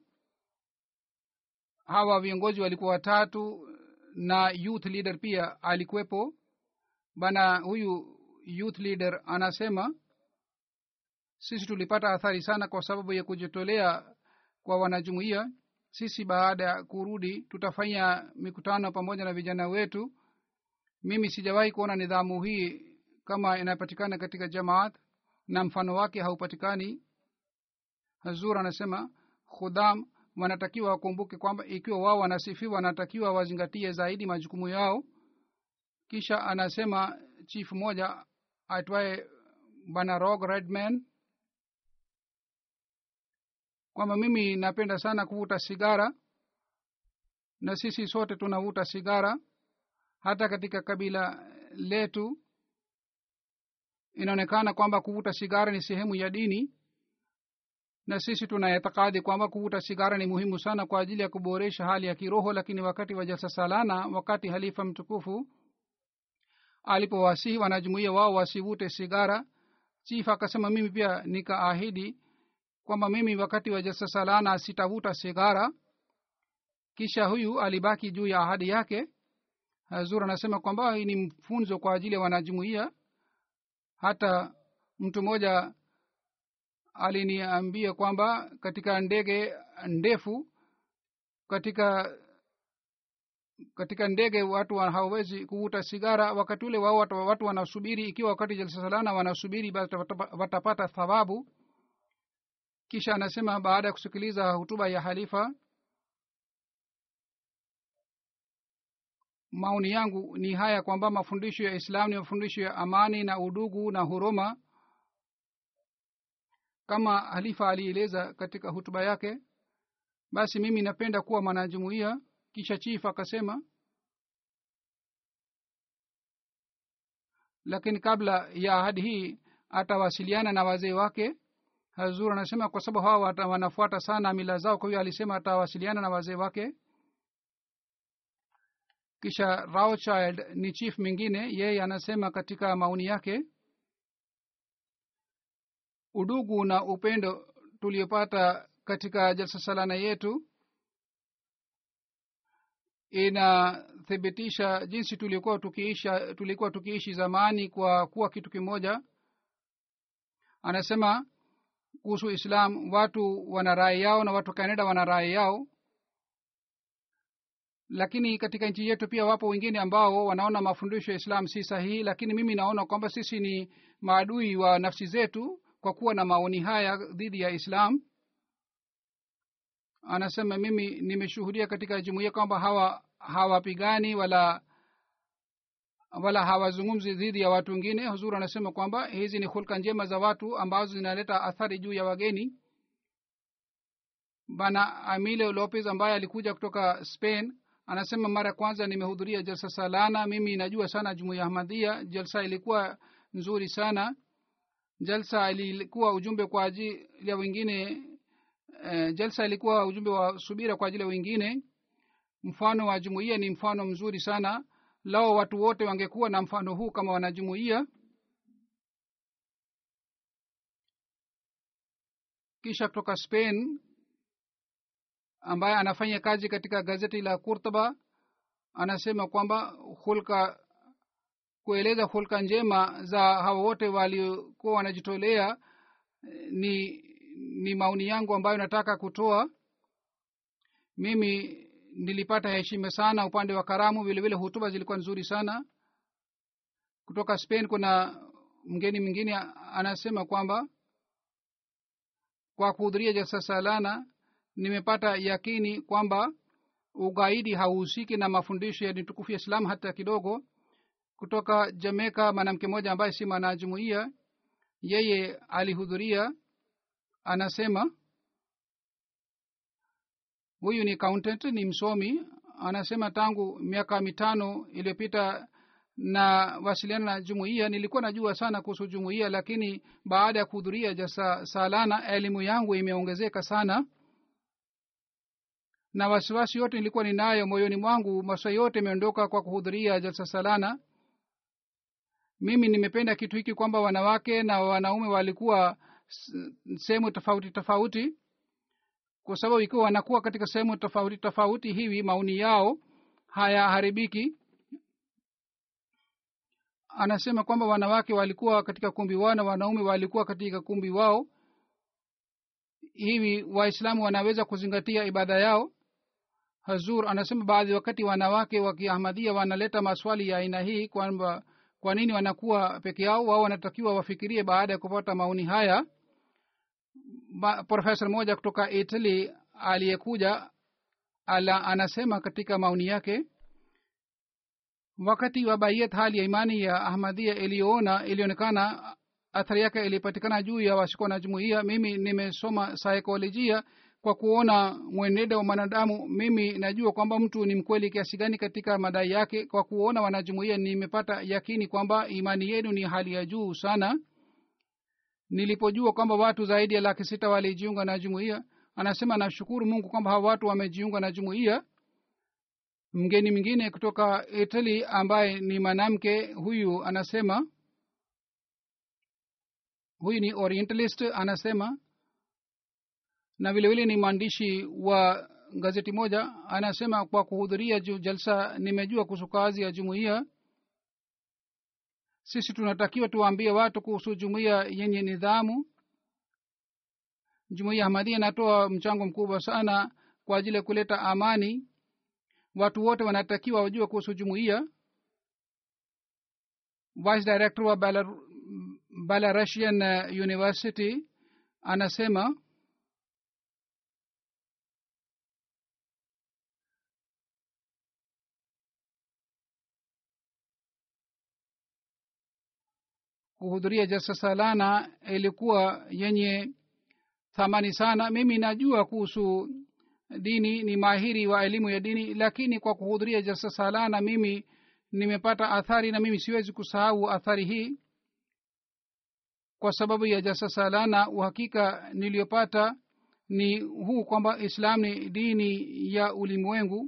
hawa viongozi walikuwa watatu na youth leader pia alikuwepo bana huyu youth leader anasema sisi tulipata athari sana kwa sababu ya kujitolea kwa wanajumuia sisi baada ya kurudi tutafanya mikutano pamoja na vijana wetu mimi sijawahi kuona nidhamu hii kama inapatikana katika jamaat na mfano wake haupatikani hazur anasema khudam wanatakiwa wakumbuke kwamba ikiwa wao wanasifiwa wanatakiwa wazingatie zaidi majukumu yao kisha anasema chief moja aitwaye bana rog redman kwamba mimi napenda sana kuvuta sigara na sisi sote tunavuta sigara hata katika kabila letu inaonekana kwamba kuvuta sigara ni sehemu ya dini na sisi tunaitikadi kwamba kuvuta sigara ni muhimu sana kwa ajili ya kuboresha hali ya kiroho lakini wakati wa jalsa salana wakati halifa mtukufu alipowasihi wanajumuia wao wasivute sigara chief akasema mimi pia nikaahidi kwamba mimi wakati wa jalsa salana sitavuta sigara kisha huyu alibaki juu ya ahadi yake hazur anasema kwamba hii ni mfunzo kwa ajili ya wanajumuia hata mtu mmoja aliniambia kwamba katika ndege ndefu katika katika ndege watu hawawezi kuvuta sigara wakati ule wao watu, watu wanasubiri ikiwa wakati jalsasalana wanasubiri watapata thawabu kisha anasema baada ya kusikiliza hutuba ya halifa maoni yangu ni haya kwamba mafundisho ya islam ni mafundisho ya amani na udugu na huruma kama halifa alieleza katika hutuba yake basi mimi napenda kuwa mwanajumuia kisha chief akasema lakini kabla ya ahadi hii atawasiliana na wazee wake hazur anasema kwa sababu hawa wanafuata sana mila zao kwa hiyo alisema atawasiliana na wazee wake kisha rawchild ni chief mwingine yeye anasema katika maoni yake udugu na upendo tuliopata katika jalsa salana yetu inathibitisha jinsi tulikuwa tukiisha tulikuwa tukiishi zamani kwa kuwa kitu kimoja anasema kuhusu islam watu wana rai yao na watu canada wana rai yao lakini katika nchi yetu pia wapo wengine ambao wanaona mafundisho ya islam si sahihi lakini mimi naona kwamba sisi ni maadui wa nafsi zetu kwa kuwa na maoni haya dhidi ya islam anasema mimi nimeshuhudia katika jumuiya kwamba hawa hawapigani wala wala hawazungumzi dhidi ya watu wengine huzuru anasema kwamba hizi ni hulka njema za watu ambazo zinaleta athari juu ya wageni bana amile lopez ambaye alikuja kutoka spain anasema mara ya kwanza nimehudhuria jalsa salana mimi najua sana jumuiya ahmadhia jalsa ilikuwa nzuri sana jalsa ilikuwa ujumbe kwa ajili ya wengine eh, jalsa ilikuwa ujumbe wa subira kwa ajili ya wengine mfano wa jumuiya ni mfano mzuri sana lao watu wote wangekuwa na mfano huu kama wanajumuiya kisha kutoka spain ambaye anafanya kazi katika gazeti la kurtaba anasema kwamba hulka kueleza hulka njema za hawa wote waliokuwa wanajitolea ni ni maoni yangu ambayo nataka kutoa mimi nilipata heshima sana upande wa karamu vile vile hutuba zilikuwa nzuri sana kutoka spain kuna mgeni mwingine anasema kwamba kwa kuhudhuria jalsa salana nimepata yakini kwamba ugaidi hauhusiki na mafundisho ya dini ya islam hata kidogo kutoka jamaica mwanamke mmoja ambaye si mwanajumuia yeye alihudhuria anasema huyu ni accountant ni msomi anasema tangu miaka mitano iliyopita na wasiliana na jumuiya nilikuwa najua sana kuhusu jumuiya lakini baada ya kuhudhuria jasa salana elimu yangu imeongezeka sana na wasiwasi yote nilikuwa ninayo moyoni mwangu maswali yote imeondoka kwa kuhudhuria jalsa salana mimi nimependa kitu hiki kwamba wanawake na wanaume walikuwa sehemu tofauti tofauti kwa sababu ikiwa wanakuwa katika sehemu tofauti tofauti hivi maoni yao hayaharibiki anasema kwamba wanawake walikuwa katika kumbi wao na wanaume walikuwa katika kumbi wao hivi waislamu wanaweza kuzingatia ibada yao hazur anasema baadhi wakati wanawake wa kiahmadia wanaleta maswali ya aina hii kwamba kwa nini wanakuwa peke yao wao wanatakiwa wafikirie baada ya kupata maoni haya profesa mmoja kutoka italy aliyekuja ala anasema katika maoni yake wakati wa baiyat hali ya imani ya ahmadia iliyoona ilionekana athari yake ilipatikana juu ya washiko na jumuia mimi nimesoma saikolojia kwa kuona mwenendo wa mwanadamu mimi najua kwamba mtu ni mkweli kiasi gani katika madai yake kwa kuona wanajumuia nimepata yakini kwamba imani yenu ni hali ya juu sana nilipojua kwamba watu zaidi ya laki sita walijiunga na jumuiya anasema nashukuru mungu kwamba hawa watu wamejiunga na jumuiya mgeni mwingine kutoka italy ambaye ni mwanamke huyu anasema huyu ni orientalist anasema na vile vile ni mwandishi wa gazeti moja anasema kwa kuhudhuria jalsa nimejua kuhusu kazi ya jumuiya sisi tunatakiwa tuwaambie watu kuhusu jumuiya yenye nidhamu jumuiya hamadia inatoa mchango mkubwa sana kwa ajili ya kuleta amani watu wote wanatakiwa wajue kuhusu jumuiya vice director wa Belar, belarusian university anasema kuhudhuria jalsa salana ilikuwa yenye thamani sana mimi najua kuhusu dini ni mahiri wa elimu ya dini lakini kwa kuhudhuria jalsa salana mimi nimepata athari na mimi siwezi kusahau athari hii kwa sababu ya jalsa salana uhakika niliyopata ni huu kwamba islam ni dini ya ulimwengu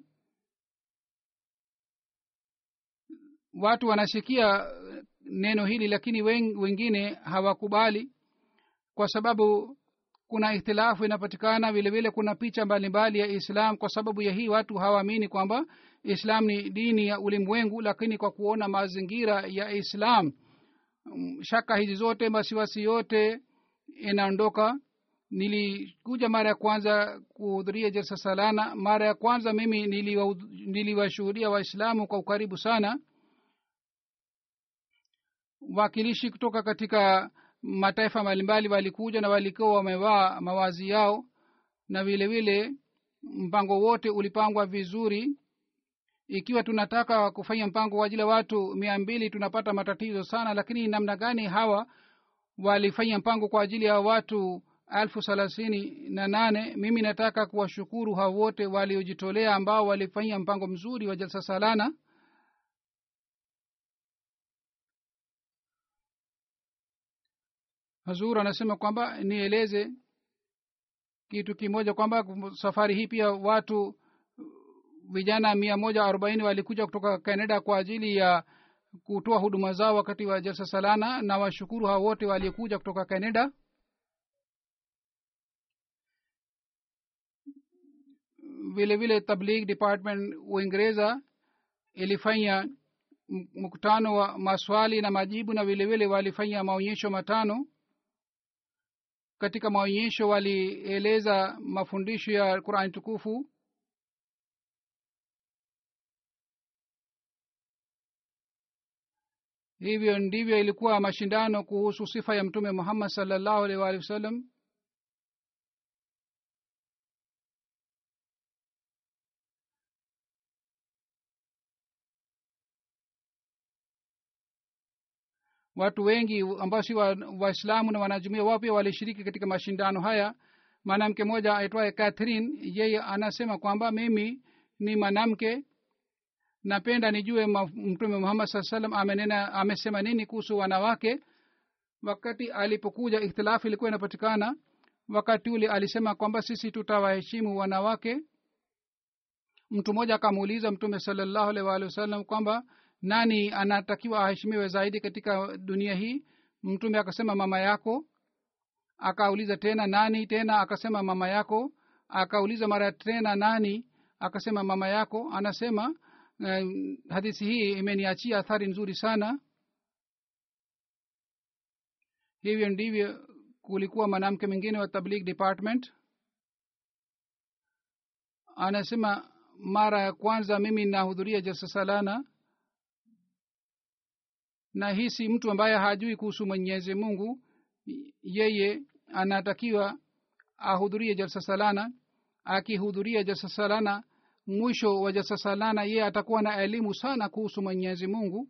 watu wanasikia neno hili lakini wengine hawakubali kwa sababu kuna ikhtilafu inapatikana vile vile kuna picha mbalimbali ya islam kwa sababu ya hii watu hawaamini kwamba islam ni dini ya ulimwengu lakini kwa kuona mazingira ya islam shaka hizi zote wasiwasi yote inaondoka nilikuja mara ya kwanza kuhudhuria jalsa salana mara ya kwanza mimi niliwashuhudia waislamu kwa ukaribu sana wakilishi kutoka katika mataifa mbalimbali walikuja na walikuwa wamevaa mawazi yao na vile vile mpango wote ulipangwa vizuri ikiwa tunataka kufanya mpango kwa ajili ya watu mia mbili tunapata matatizo sana lakini namna gani hawa walifanya mpango kwa ajili ya watu elfu thelathini na nane mimi nataka kuwashukuru hao wote waliojitolea ambao walifanya mpango mzuri wa jalsa salana hazur anasema kwamba nieleze kitu kimoja kwamba safari hii pia watu vijana mia moja arobaini walikuja kutoka canada kwa ajili ya kutoa huduma zao wakati wa jalsa salana na washukuru hao wote waliokuja kutoka canada vile vile tabligh department uingereza ilifanya mkutano wa maswali na majibu na vile vile walifanya maonyesho matano katika maonyesho walieleza mafundisho ya qurani tukufu hivyo ndivyo ilikuwa mashindano kuhusu sifa ya mtume muhammad salllahu alaihi waalihi wasallam watu wengi ambao si waislamu wa na wanajumuia wao pia walishiriki katika mashindano haya mwanamke mmoja aitwaye catherine yeye anasema kwamba mimi ni mwanamke napenda nijue mtume muhammad saa salam amenena amesema nini kuhusu wanawake wakati alipokuja ikhtilafu ilikuwa inapatikana wakati ule alisema kwamba sisi tutawaheshimu wanawake mtu mmoja akamuuliza mtume salallahu alaihi waalihi wasallam kwamba nani anatakiwa aheshimiwe zaidi katika dunia hii mtume akasema mama yako akauliza tena nani tena akasema mama yako akauliza mara tena nani akasema mama yako anasema uh, hadithi hii imeniachia athari nzuri sana hivyo ndivyo kulikuwa mwanamke mwingine wa tabligh department anasema mara ya kwanza mimi nahudhuria jalsa salana na hisi mtu ambaye hajui kuhusu mwenyezi mungu yeye anatakiwa ahudhurie jalsa salana akihudhuria jalsa salana mwisho wa jalsa salana yeye atakuwa na elimu sana kuhusu mwenyezi mungu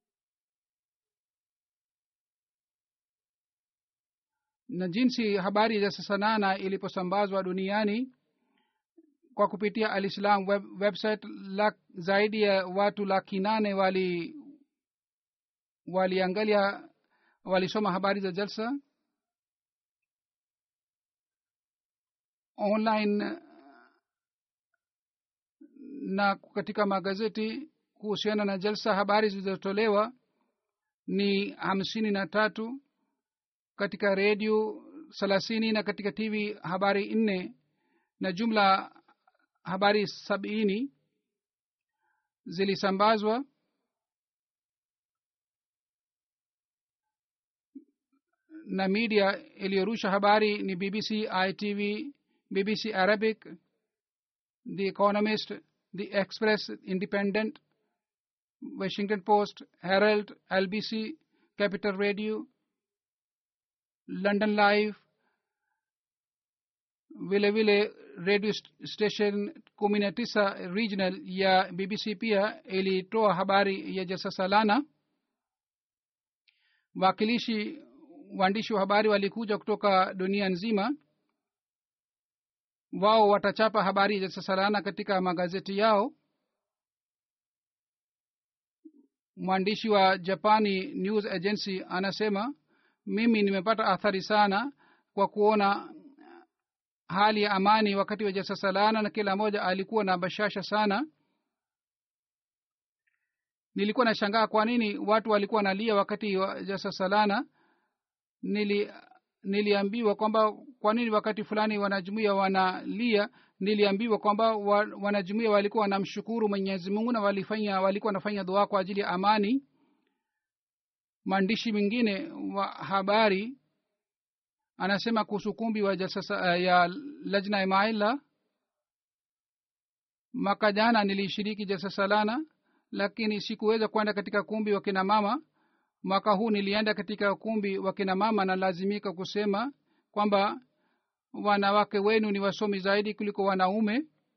na jinsi habari ya jalsa salana iliposambazwa duniani kwa kupitia alislam web, website lak, zaidi ya watu laki nane wali waliangalia walisoma habari za jalsa online na katika magazeti kuhusiana na jalsa habari zilizotolewa ni hamsini na tatu katika redio thelathini na katika tv habari nne na jumla habari sabini zilisambazwa na media iliyorusha habari ni bbc itv bbc arabic the economist the express independent washington post herald lbc capital radio london live vile vile radio station kumi na tisa regional ya bbc pia ilitoa habari ya jalsa salana wakilishi waandishi wa habari walikuja kutoka dunia nzima wao watachapa habari za salana katika magazeti yao mwandishi wa japani news agency anasema mimi nimepata athari sana kwa kuona hali ya amani wakati wa jasa salana na kila mmoja alikuwa na bashasha sana nilikuwa nashangaa kwa nini watu walikuwa nalia wakati wa jasa salana nili niliambiwa kwamba kwa nini wakati fulani wanajumuia wanalia niliambiwa kwamba wa, wanajumuia walikuwa wanamshukuru mwenyezi mungu na walifanya walikuwa wanafanya dua kwa ajili ya amani maandishi mengine wa habari anasema kuhusu kumbi wa jasasa, ya lajna imaila mwaka jana nilishiriki jasasalana lakini sikuweza kwenda katika kumbi wa kina mama mwaka huu nilienda katika kumbi wa kina mama na lazimika kusema kwamba wanawake wenu ni wasomi zaidi kuliko wanaume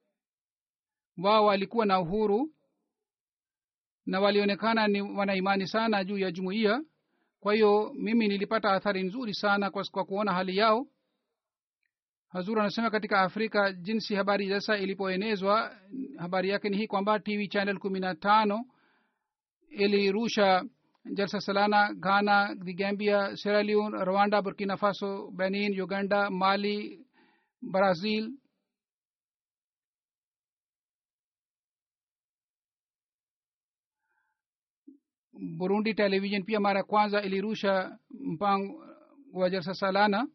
wao walikuwa na uhuru na walionekana ni wana imani sana juu ya jumuiya kwa hiyo mimi nilipata athari nzuri sana kwa, kwa kuona hali yao hazur anasema katika afrika jinsi habari sasa ilipoenezwa habari yake ni hii kwamba tv channel kumi na tano ilirusha jalsa salana ghana the gambia sierra leone rwanda burkina faso benin uganda mali brazil burundi television pia mara ya kwanza ilirusha mpango wa jalsa salana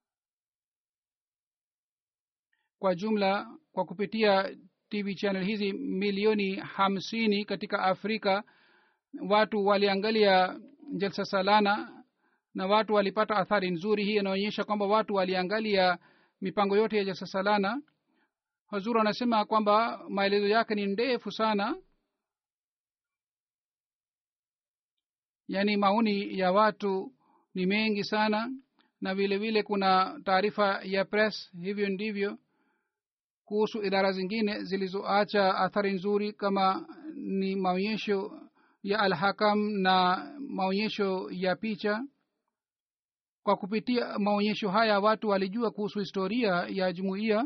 kwa jumla kwa kupitia tv channel hizi milioni hamsini katika afrika watu waliangalia jalsa salana na watu walipata athari nzuri hii inaonyesha kwamba watu waliangalia mipango yote ya jalsa salana hazur anasema kwamba maelezo yake ni ndefu sana yaani maoni ya watu ni mengi sana na vile vile kuna taarifa ya press hivyo ndivyo kuhusu idara zingine zilizoacha athari nzuri kama ni maonyesho ya alhakam na maonyesho ya picha kwa kupitia maonyesho haya watu walijua kuhusu historia ya jumuiya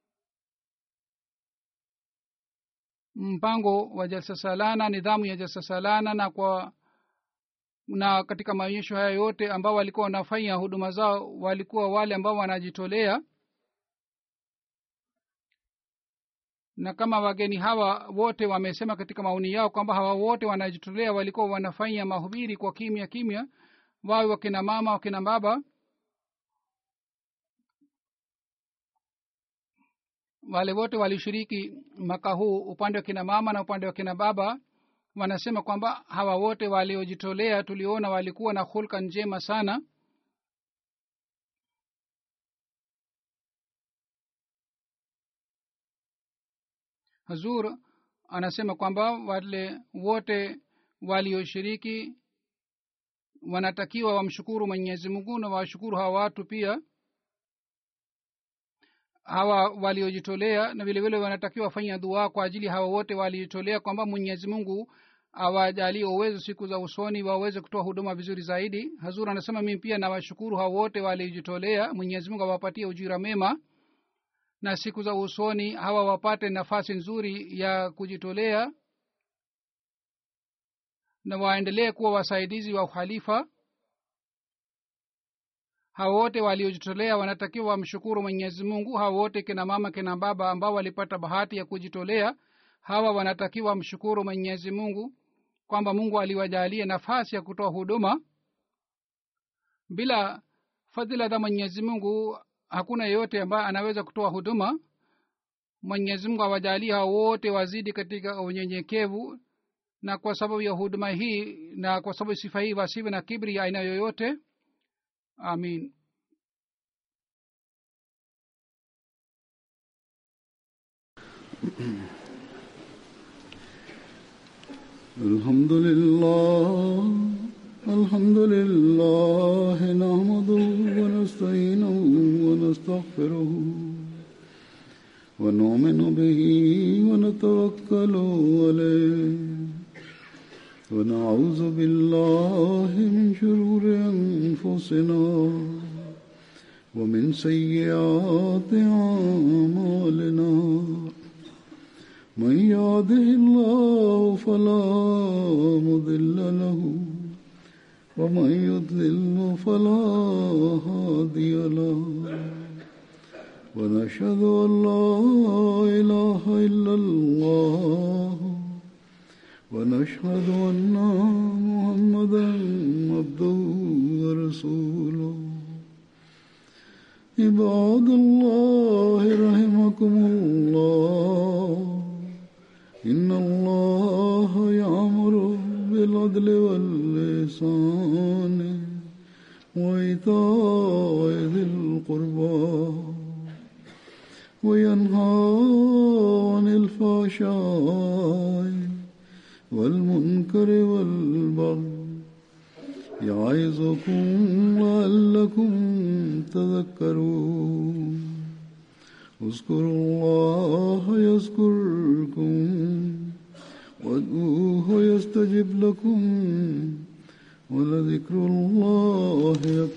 mpango wa jalsa salana nidhamu ya jalsa salana na kwa na katika maonyesho haya yote ambao walikuwa wanafanya huduma zao walikuwa wale ambao wanajitolea na kama wageni hawa wote wamesema katika maoni yao kwamba hawa wote wanajitolea walikuwa wanafanya mahubiri kwa kimya kimya wawe wakina mama wakina baba wale wote walishiriki mwaka huu upande wa kina mama na upande wa kina baba wanasema kwamba hawa wote waliojitolea tuliona walikuwa na hulka njema sana hazur anasema kwamba wale wote walioshiriki wanatakiwa wamshukuru mwenyezi mungu na washukuru hawa watu pia hawa waliojitolea na vilevile wanatakiwa wafanya dua kwa ajili hawa wote waliojitolea kwamba mwenyezi mungu awajalie uwezo siku za usoni waweze kutoa huduma vizuri zaidi hazur anasema mimi pia nawashukuru hawa wote waliojitolea mwenyezi mungu awapatie ujira mema na siku za usoni hawa wapate nafasi nzuri ya kujitolea na waendelee kuwa wasaidizi wa uhalifa hawa wote waliojitolea wanatakiwa wamshukuru mwenyezi mungu hawa wote kina mama kina baba ambao walipata bahati ya kujitolea hawa wanatakiwa wamshukuru mwenyezi mungu kwamba mungu aliwajalia nafasi ya kutoa huduma bila fadhila za mwenyezi mungu hakuna yeyote ambaye anaweza kutoa huduma mwenyezi mungu awajalia hao wote wazidi katika unyenyekevu na kwa sababu ya huduma hii na kwa sababu sifa hii wasiwe na kibri ya aina yoyote amin الحمد لله الحمد لله نحمده ونستعينه ونستغفره ونؤمن به ونتوكل عليه ونعوذ بالله من شرور أنفسنا ومن سيئات أعمالنا من يهده الله فلا مضل له ومن يضلل فلا هادي له ونشهد أن لا إله إلا الله ونشهد أن محمدا عبده ورسوله عباد الله رحمكم الله إن الله يأمر بالعدل واللسان وإيتاء ذي القربى وينهى عن الفحشاء والمنكر والبغي يعظكم لعلكم تذكرون اذكروا الله يذكركم وادعوه يستجب لكم ولذكر الله أكبر